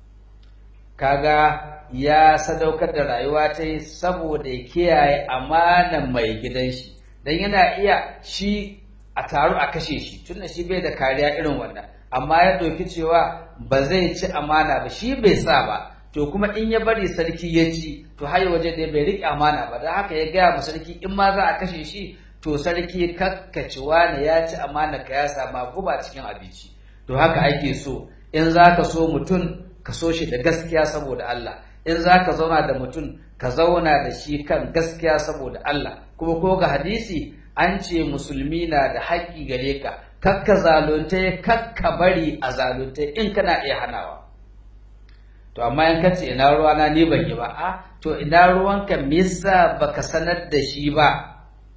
kaga ya sadaukar da rayuwa ta yi saboda ya kiyaye amanan mai gidan shi dan yana iya shi a taru a kashe shi tunda shi bai da kariya irin wannan amma ya ɗauki cewa ba zai ci amana ba shi bai sa ba to kuma in ya bari sarki ya ci to har waje da bai riƙe amana ba don haka ya gaya ma sarki in ma za a kashe shi to sarki kakkaci wani ya ci amana ka ya sama guba cikin abinci to haka ake so in za ka so mutum ka so shi da gaskiya saboda Allah in za ka zauna da mutum ka zauna da shi kan gaskiya saboda Allah kuma ko ga hadisi an ce musulmi na da haƙƙi gare ka kakka zalunta kakka bari a zalunta in kana iya hanawa to amma in kace ina ruwa na ni ban yi ba a to ina ruwanka me yasa baka sanar da shi ba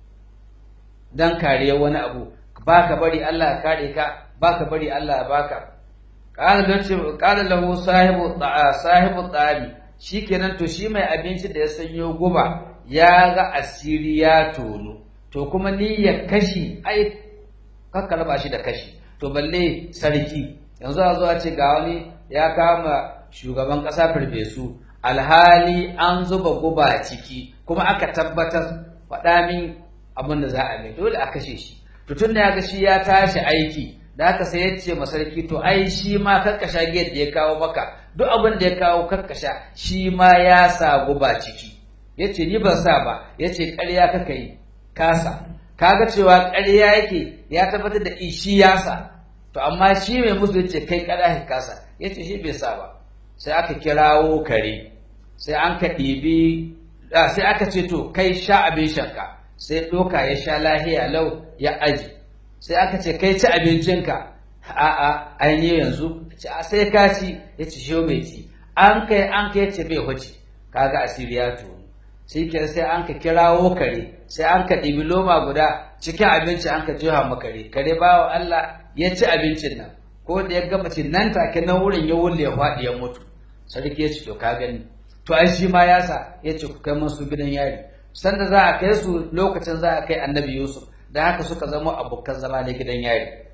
dan kare wani abu baka bari Allah ya kare ka baka bari Allah ya baka qala lahu qala lahu sahibu ta'a sahibu ta'ami shikenan to shi mai abinci da ya sanyo guba ya ga asiri ya tono to kuma niyyar kashi ai kakka raba shi da kashi to balle sarki yanzu a zuwa ce ga wani ya kama shugaban ƙasa farfesu alhali an zuba guba ciki kuma aka tabbatar faɗa min abin da za a mai dole a kashe shi to tun da ya ga shi ya tashi aiki da haka sai ya ce ma sarki to ai shi ma kakkasha gate da ya kawo maka duk abin da ya kawo kakkasha shi ma ya sa guba ciki ya ce ni ban sa ba ya ce ƙarya kaka yi kasa kaga cewa ƙarya yake ya tabbatar da shi ya sa to amma shi mai musu ya ce kai ƙarya ka kasa ya ce shi bai sa ba sai aka kirawo kare sai an ka ɗibi sai aka ce to kai sha abin shanka sai ɗoka ya sha lahiya lau ya aji sai aka ce kai ci abincinka a'a an yi yanzu sai ka ci ya ci shi mai ci an kai an kai ce bai huce kaga asiri ya tunu shi ke sai an ka kirawo kare sai an ka ɗibi loma guda cikin abinci an ka jiha ma kare kare bawa Allah ya ci abincin nan ko da ya gama ci nan take nan wurin ya wulle ya faɗi ya mutu sarki ya ce to ka gani to ai shi ma ya sa ya ce ku kai masu gidan yari sanda za a kai su lokacin za a kai annabi yusuf da haka suka zama abokan zama na gidan yari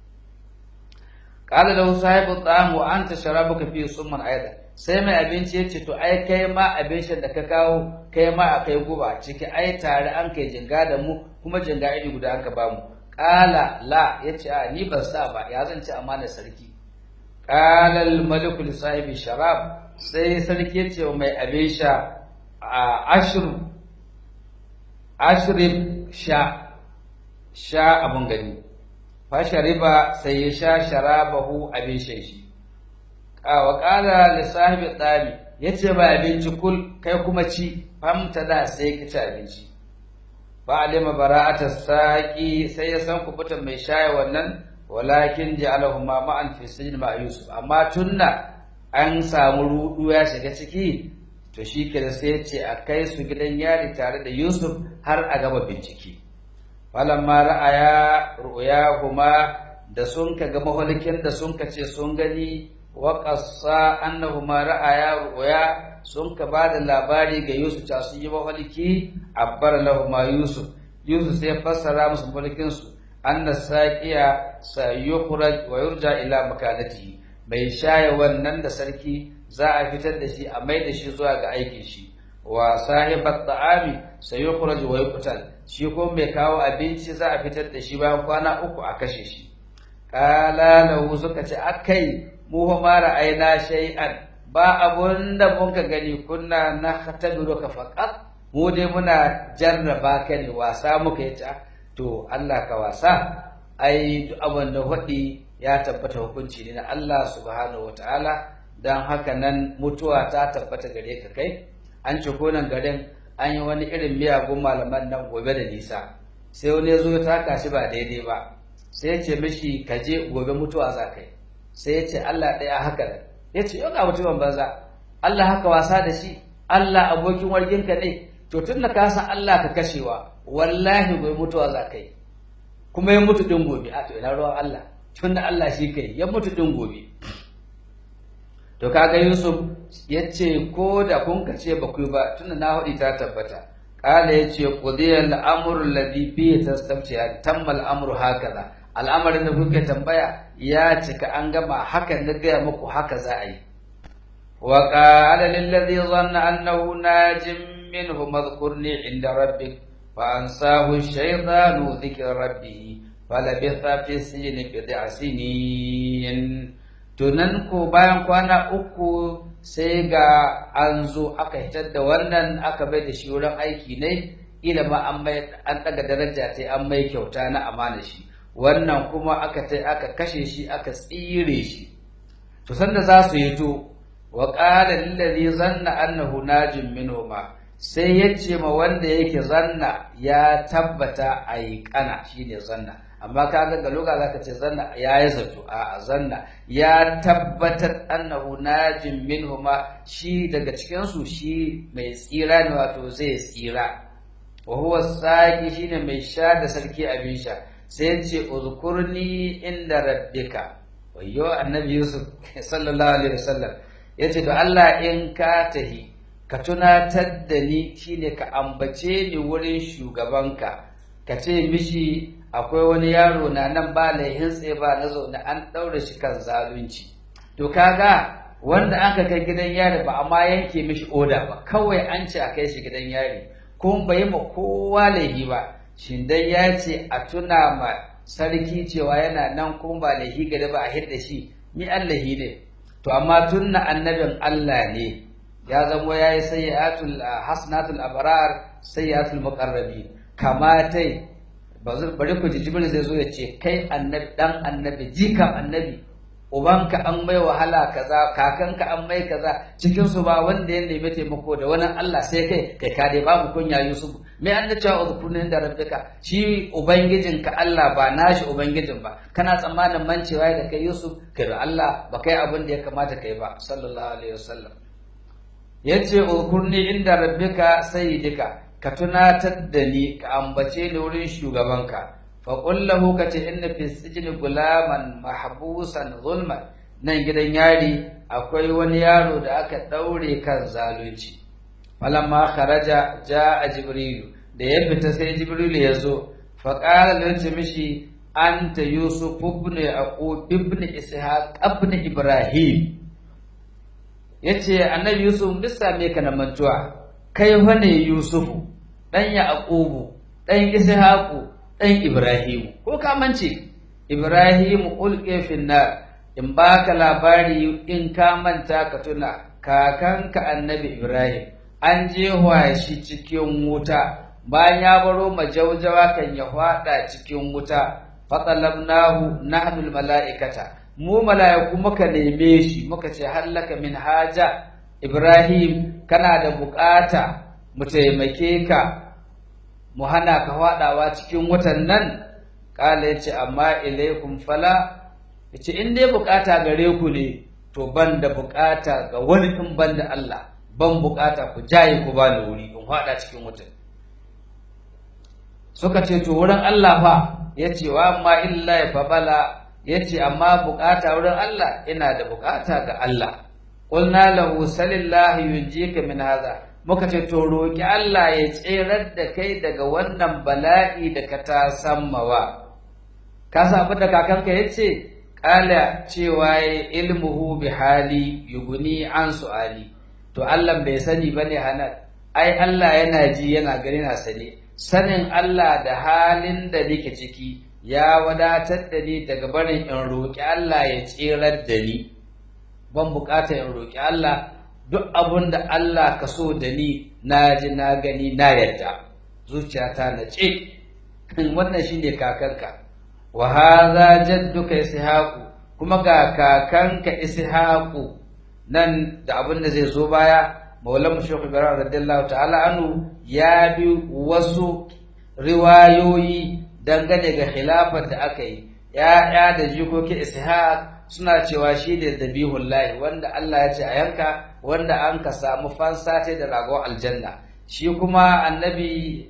qala lahu sahibu ta'am wa anta sharabuka fi summan aidan sai mai abinci ya ce to ai kai ma abincin da ka kawo kai ma akai guba ciki ai tare an kai jinga da mu kuma jinga iri guda an ka bamu qala la yace a ni ban sa ba ya zan ci amana sarki qala al maliku li sahibi sharab sai sarki ya ce mai abin sha a ashir ashrib sha sha abun gani fa shariba sai ya sha sharabahu abin shan shi wa qala li sahibi tabi yace ba abinci kul kai kuma ci famta da sai ka ci abinci fa alima bara'ata saqi sai ya san kubutan mai shaye wannan walakin ja'alahu ma ma'an fi sijn ma yusuf amma tunna an samu rudu ya shiga ciki to shi ke sai ya ce a kai su gidan yari tare da yusuf har a gaba bincike falamma ra'aya ru'yahuma da sun ka ga mahalikin da sun ka ce sun gani wa qassa annahuma ra'aya ru'ya sun ka ba da labari ga Yusuf ta sun yi mahaliki abbar lahuma Yusuf Yusuf sai fassara musu mahalikin su anna saqiya sayukhraj wa yurja ila makanatihi mai shaye wannan da sarki za a fitar da shi a mai da shi zuwa ga aikin shi wa sahibat ta'ami sayukhraj wa yuqtal shi ko mai kawo abinci za a fitar da shi bayan kwana uku a kashe shi qala lahu suka ce akai mu fa ma ra'ayna shay'an ba abun da mun ka gani kunna na khatabiru ka faqat mu dai muna jarraba ka ne wasa muka yi ta to Allah ka wasa ai duk abin da hudi ya tabbata hukunci ne na Allah subhanahu wataala dan haka nan mutuwa ta tabbata gare ka kai an ci konan garin an yi wani irin miyagun malaman nan gobe da nisa sai wani ya zo ya taka shi ba daidai ba sai ya ce mishi ka je gobe mutuwa za kai sai ya ce Allah ɗaya haka ya ce yau ga mutumin banza Allah haka wasa da shi Allah abokin warginka ne to tun da ka san Allah ka kashewa wallahi bai mutuwa za ka yi kuma ya mutu ɗin gobe a to ina ruwan Allah tun da Allah shi kai ya mutu ɗin gobe to kaga Yusuf ya ce ko da kun ka ce ba ku ba tunda na haɗi ta tabbata kala ya ce qudiyal amru alladhi fihi tastabtiya tamma al-amru hakaza al'amarin da kuke tambaya ya cika an gama hakan na gaya muku haka za a yi wa qala lil ladhi dhanna annahu najim minhu madhkurni inda rabbik fa ansahu ash-shaytanu dhikra rabbih falabitha fi sijni bid'a sinin to nan ko bayan kwana uku sai ga an zo aka hitar da wannan aka bai da shi wurin aiki ne ila ma an mai an daga daraja ta an mai kyauta na amana shi wannan kuma aka tai aka kashe shi aka tsire shi to sanda za su yi to wa qala lillazi zanna annahu najim minhuma sai ya ce ma wanda yake zanna ya tabbata ai kana shine zanna amma kaga ga loga zaka ce zanna ya yi zato a zanna ya tabbatar annahu najim minhuma shi daga cikin su shi mai tsira ne wato zai tsira wa huwa saqi shine mai sha da sarki abin sha sai ce uzkurni inda rabbika wayyo annabi yusuf sallallahu alaihi wasallam yace to Allah in ka tahi ka tunatar da ni shine ka ambace ni wurin shugabanka ka ce mishi akwai wani yaro na nan ba laihin tsaye ba na zaune an ɗaure shi kan zalunci to kaga wanda aka kai gidan yari ba amma yanke mishi oda ba kawai an ce a kai shi gidan yari kuma bai ma kowa laihi ba shin dai ya ce a tuna ma sarki cewa yana nan kuma ba laihi gada ba a hidda shi ni allahi ne to amma tunna annabin Allah ne ya zamo ya yi sayyatul hasanatul abrar sayyatul muqarrabin kamatai bari ku ji jibril zai zo ya ce kai annabi dan annabi jikan annabi ubanka an mai wahala kaza kakanka an mai kaza cikin su ba wanda ya nemi taimako da wani Allah sai kai kai ka dai babu kunya Yusuf me an cewa uzkurnin da rabbika shi ubangijinka Allah ba nashi ubangijin ba kana tsammanin mancewa da kai Yusuf kai da Allah ba kai abin da ya kamata kai ba sallallahu alaihi wasallam yace uzkurni inda rabbika sayyidika ka tunatar da ni ka ambace ni wurin shugabanka fa qul lahu ka ce inna fi sijni gulaman mahbusan zulman nan gidan yari akwai wani yaro da aka daure kan zalunci falamma kharaja jaa jibrilu da ya fita sai jibrilu ya zo fa qala lahu mishi anta yusuf ibn yaqub ibn ishaq ibn ibrahim yace annabi yusuf bisa me kana mantuwa kai fa ne yusufu ɗan yaqubu ɗan ishaqu ɗan ibrahimu ko ka mance ibrahimu ulqi finnar in baka labari in ka manta ka tuna kakanka annabi ibrahim an je shi cikin wuta bayan ya baro majaujawa kan ya hwada cikin wuta fatalabnahu nahnu mala'ikata mu mala'iku muka neme shi muka ce hallaka min haja ibrahim kana da bukata mu taimake ka mu hana ka faɗawa cikin watan nan ƙala ya ce amma ilaikum fala ya ce in dai bukata gare ku ne to ban da bukata ga wani in ban da Allah ban bukata ku jaye ku ba ni wuri in faɗa cikin watan suka ce to wurin Allah fa ya ce wa amma illa ya fabala ya ce amma bukata wurin Allah ina da bukata ga Allah qulna lahu salillahi yunjika min hadha muka ce to roƙi Allah ya tserar da kai daga wannan bala'i da ka ta sammawa ka sabu da kakanka ya ce ƙala cewa ya ilmuhu bi hali yuguni an su'ali to Allah bai sani ba ne hanar ai Allah yana ji yana gani na sani sanin Allah da halin da nake ciki ya wadatar da ni daga barin in roƙi Allah ya tserar da ni ban bukata in roƙi Allah duk abun da Allah ka so da ni na ji na gani na yarda zuciyata na ce wannan shine kakanka wa hadha jadduka ishaqu kuma ga kakanka ishaqu nan da abin da zai zo baya maulan shaykh ibrahim radiyallahu ta'ala anhu ya bi wasu riwayoyi dangane ga khilafar da aka yi ya'ya da jikoki ishaq suna cewa shi ne dabihullahi wanda Allah ya ce a yanka wanda an ka samu fansa ta da ragon aljanna shi kuma annabi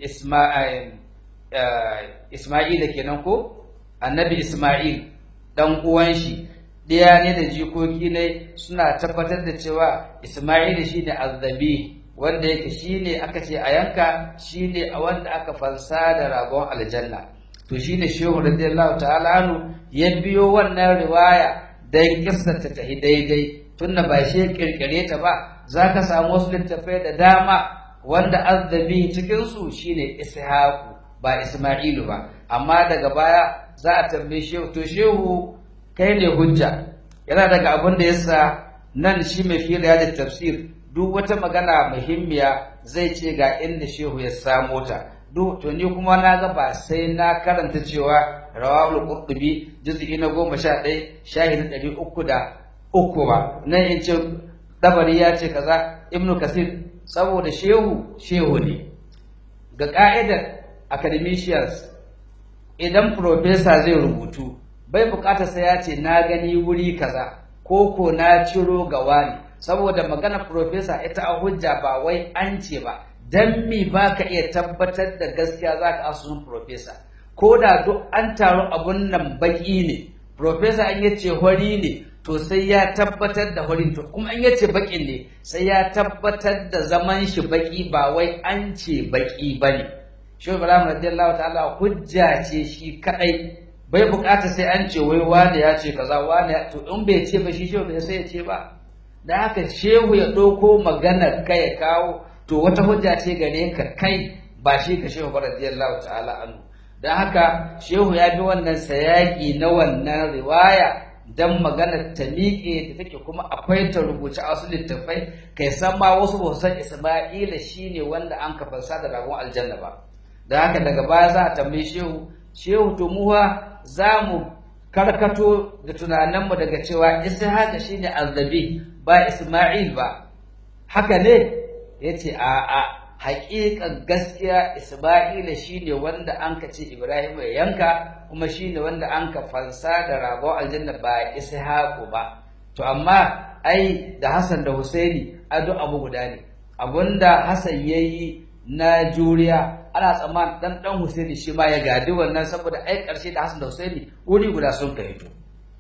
Isma'il kenan ko annabi Isma'il dan uwan shi ɗaya ne da jikoki ne suna tabbatar da cewa Isma'il shi ne azzabi wanda yake shi ne aka ce a yanka shi ne a wanda aka fansa da ragon aljanna to shi ne shehu radiyallahu ta'ala anu ya biyo wannan riwaya dan kissa ta tahi daidai tunda ba shi kirkire ta ba za ka samu wasu littafai da dama wanda azzabi cikin su shine ishaqu ba isma'ilu ba amma daga baya za a tambaye shehu to shehu kai ne hujja yana daga abin da yasa nan shi mai fiye da tafsir duk wata magana muhimmiya zai ce ga inda shehu ya samo ta duk to ni kuma na ga ba sai na karanta cewa rawahul qurtubi juz'i na goma sha ɗaya shahid ɗari uku da uku ba nan in ce dabari ya ce kaza ibnu kasir saboda shehu shehu ne ga ka'idar academicians idan professor zai rubutu bai bukata sai ya ce na gani wuri kaza ko ko na ciro ga wani saboda magana professor ita a hujja ba wai an ce ba dan mi baka iya tabbatar da gaskiya zaka asusun professor ko da duk an taru abun nan baki ne professor an yace hori ne to sai ya tabbatar da horin to kuma an yace bakin ne sai ya tabbatar da zaman shi baki ba wai an ce baki bane shi Ibrahim radiyallahu ta'ala hujja ce shi kadai bai bukata sai an ce wai wani ya ce kaza wani to in bai ce ba shi shehu bai sai ya ce ba da haka shehu ya ɗauko maganar ka ya kawo to wata hujja ce gare ka kai ba shi ka shehu ba radiyallahu ta'ala anhu da haka shehu ya bi wannan sayaki na wannan riwaya dan maganar ta miƙe da take kuma akwai ta rubuce a wasu littattafai kai san ma wasu ba san Isma'ila shine wanda an kafansa da ragon aljanna ba da haka daga baya za a tambaye shehu shehu to muwa za mu karkato da tunaninmu daga cewa Ishaq shine azabi ba Isma'il ba haka ne yace a a haƙiƙan gaskiya Isma'ila shine wanda an ka ce Ibrahim ya yanka kuma shine wanda an ka fansa da rago aljanna ba Ishaq ba to amma ai da Hassan da Husaini ado abu guda ne abunda Hassan yayi na juriya ana tsammanin dan dan Husaini shi ma ya gadi wannan saboda ai karshe da Hassan da Husaini wuri guda sun ka hito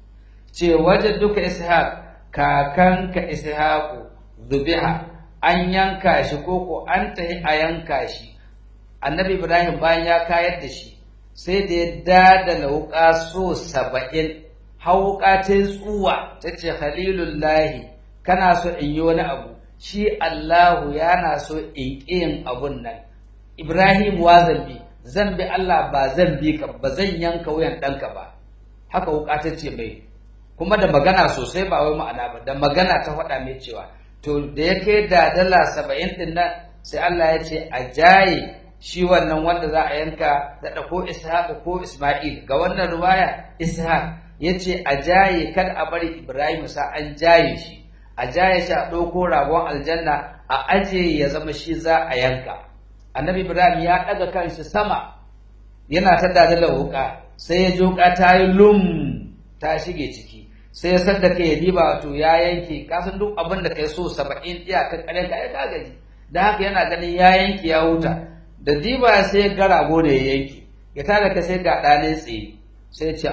ce wajen duka Ishaq kakanka Ishaqu zubiha an yanka shi koko an tahi a yanka shi annabi Ibrahim bayan ya kayar da shi sai da ya dada lauka so saba'in hauka ta tsuwa ta ce khalilullahi kana so in yi wani abu shi Allahu yana so in yin abun nan Ibrahim wa zambi zan bi Allah ba zan bi ka ba zan yanka wuyan ɗanka ba haka wuka ta ce mai kuma da magana sosai ba wai ma'ana ba da magana ta faɗa mai cewa to da ya kai da dala saba'in ɗin nan sai Allah ya ce a jaye shi wannan wanda za a yanka da ko Ishaq ko Isma'il ga wannan ruwaya Ishaq ya ce a jaye kada a bari Ibrahim sa an jaye shi a jaye shi a ɗauko ragon aljanna a aje ya zama shi za a yanka annabi ibrahim ya ɗaga kanshi sama yana ta dadala wuka sai ya joka ta yi lum ta shige ciki sai ya san da kai ya diba wato ya yanke kasan duk abin da kai so saba'in iyakar karen ka ya gaji da haka yana ganin ya yanke ya huta da diba sai ya ga rago da ya yanke ya tada ka sai ga ɗane tsaye sai ce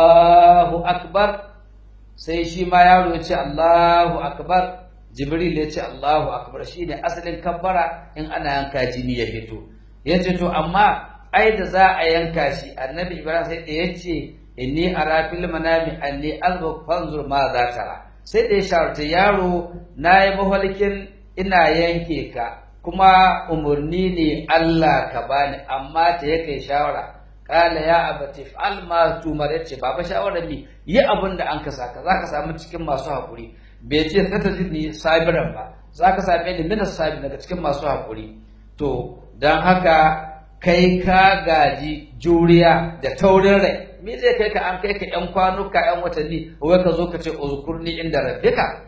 Allahu akbar sai shi ma yaro ya ce Allahu akbar Jibril ya ce Allahu akbar shine asalin kabbara in ana yanka jini ya fito yace to amma ai da za a yanka shi annabi Ibrahim sai da yace inni ara fil manami anni azbu fanzur ma za tara sai da ya shawarta yaro na yi mahalkin ina yanke ka kuma umarni ne Allah ka bani amma ta ya kai shawara kala ya abati fa'al ma tumar yace baba shawara mi yi abin da an ka saka zaka samu cikin masu hakuri bai ce ta ni sabiran ba zaka same ni minas sabi daga cikin masu hakuri to dan haka kai ka gaji juriya da taurin rai me zai kai ka an kai ka yan kwanuka yan watanni wai ka zo ka ce uzkurni inda rabbika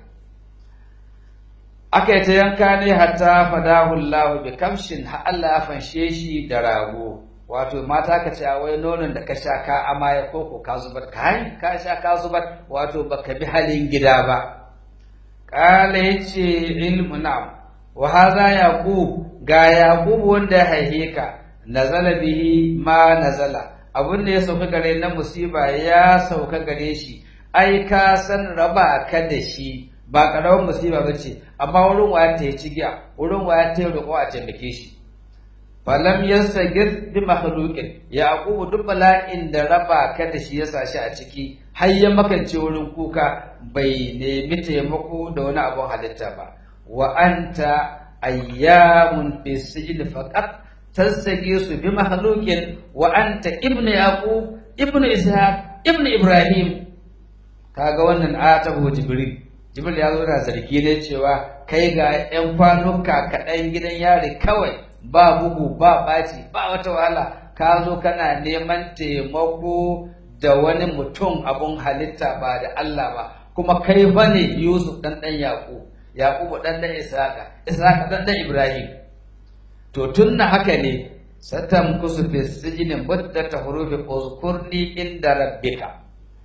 aka yi ta yanka ne hatta fadahu Allah bi kamshin ha Allah ya fanshe shi da rago wato mata ka ce wai nonon da ka sha ka amaya ko ko ka zubar ka ka sha ka zubar wato baka bi halin gida ba qala yace ilmu na'am wa hadha yaqub ga yaqub wanda ya haihe ka nazala bihi ma nazala abin da ya sauka gare na musiba ya sauka gare shi ai ka san raba ka da shi ba karamin musiba bace amma wurin waya ta yi cigiya wurin waya ta yi roƙo a taimake shi falam yastagir bi makhluqin yaqub duk bala'in da raba ka da shi ya sashi a ciki har ya makance wurin kuka bai nemi taimako da wani abun halitta ba wa anta ayyamun fi sijil faqat tastagisu bi makhluqin wa anta ibnu yaqub ibnu ishaq ibnu ibrahim kaga wannan atabu jibril jibril ya zo da sarki ne cewa kai ga yan kwanuka kaɗan gidan yari kawai ba bugu ba ɓaci ba wata wahala ka zo kana neman taimako da wani mutum abun halitta ba da Allah ba kuma kai ba ne Yusuf ɗan ɗan Yaƙub Yaƙub ɗan ɗan Isaka Isaka ɗan ɗan Ibrahim to tun na haka ne satan kusu fi sijinin muddata hurufi uzkurni inda rabbika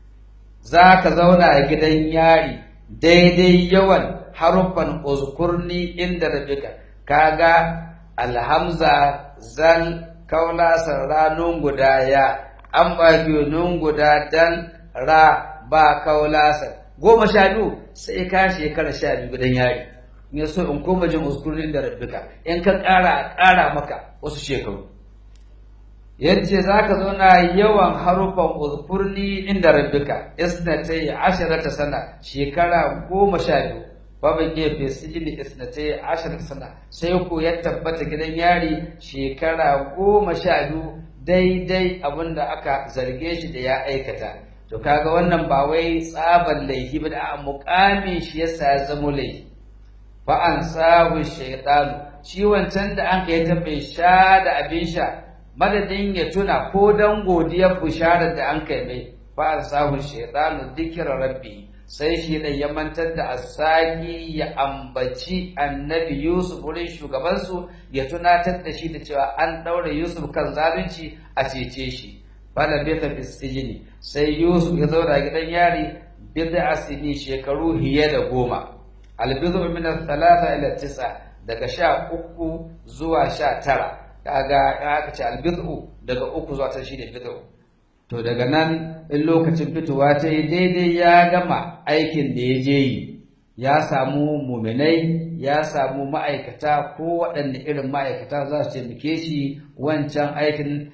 za ka zauna a gidan yari daidai yawan haruffan uzkurni inda rabbika kaga alhamza zal kaula ranun guda ya an ba nun guda dan ra ba kaulasar goma sha biyu sai ka shekara sha biyu gidan yari in so in koma jin uskurin da rabbika in ka ƙara a ƙara maka wasu shekaru yace za ka zauna yawan harufan uskurni inda rabbika isnatai asharata sana shekara goma sha biyu babu gefe sijili isnatai asharata sana sai ku ya tabbata gidan yari shekara goma sha biyu daidai abinda aka zarge shi da ya aikata to kaga wannan ba wai tsaban laifi ba da muƙamin shi yasa ya zamo laifi fa an sahu shaytanu shi wancan da an kai ta bai sha da abin sha madadin ya tuna ko dan godiyar bisharar da an kai mai fa an sahu shaytanu dhikra rabbi sai shi da ya mantar da asaki ya ambaci annabi Yusuf wurin shugabansu ya tunatar da shi da cewa an ɗaure Yusuf kan zalunci a cece shi fala bita fi sijini sai Yusuf ya zauna gidan yari bid'a sini shekaru hiye da goma albizu min thalatha ila tis'a daga sha uku zuwa sha tara kaga aka ce albizu daga uku zuwa ta shine bid'u to daga nan in lokacin fitowa ta yi daidai ya gama aikin da ya je yi ya samu muminai ya samu ma'aikata ko waɗanne irin ma'aikata za su taimake shi wancan aikin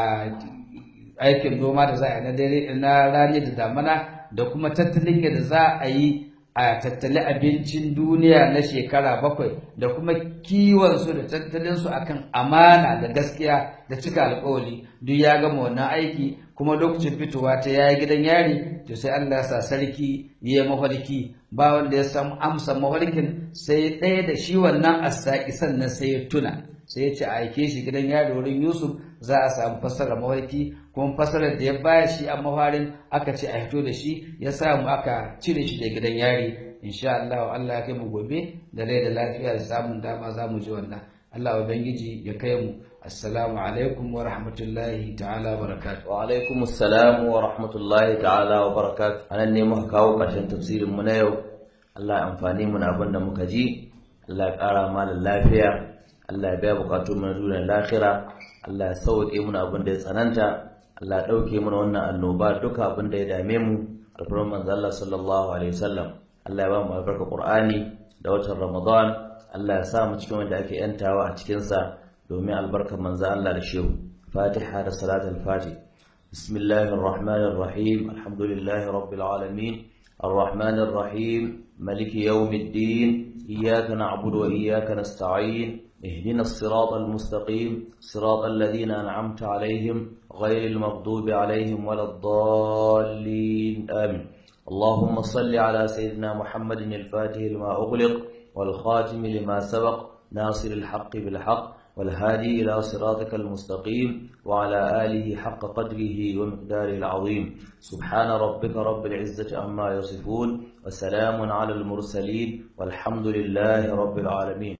aikin noma da za a yi na rani da damana da kuma tattalin yadda za a yi a tattali abincin duniya na shekara bakwai da kuma kiwonsu da tattalinsu akan amana da gaskiya da cika alkawali duk ya gama wannan aiki kuma lokacin fitowa ta yayi gidan yari to sai Allah ya sa sarki ya yi mafarki ba wanda ya samu amsa mafarkin sai ɗaya da shi wannan asaki sannan sai ya tuna sai ya ce a aike shi gidan yari wurin Yusuf za a samu fassarar mafarki kuma fassarar da ya baya shi a mafarin aka ce a hito da shi ya samu aka cire shi da gidan yari insha Allah Allah ya kai mu gobe da rai da lafiya da samun dama za mu ji wannan Allah ubangiji ya kai mu assalamu alaikum wa rahmatullahi ta'ala wa barakatuh wa alaikum assalam wa rahmatullahi ta'ala wa barakatuh anan ne muka kawo karshen tafsirin mu na yau Allah ya amfani mu na abin da muka ji Allah ya kara mana lafiya Allah ya biya bukatun mu na duniyar lahira Allah ya sauke mu abin da ya tsananta Allah ya dauke mu wannan annoba duka abin da ya dame mu alfarman manzo Allah sallallahu alaihi wasallam Allah ya ba mu albarka Qur'ani da watan Ramadan Allah ya sa mu cikin wanda ake yantawa a cikin sa domin albarkar manzo Allah da shehu Fatiha da salatul Fatih Bismillahir Rahmanir Rahim Alhamdulillahi Rabbil Alamin Ar-Rahmanir Rahim Maliki Yawmiddin Iyyaka na'budu wa iyyaka nasta'in اهدنا الصراط المستقيم صراط الذين أنعمت عليهم غير المغضوب عليهم ولا الضالين آمين اللهم صل على سيدنا محمد الفاتح لما أغلق والخاتم لما سبق ناصر الحق بالحق والهادي إلى صراطك المستقيم وعلى آله حق قدره ومقداره العظيم سبحان ربك رب العزة عما يصفون وسلام على المرسلين والحمد لله رب العالمين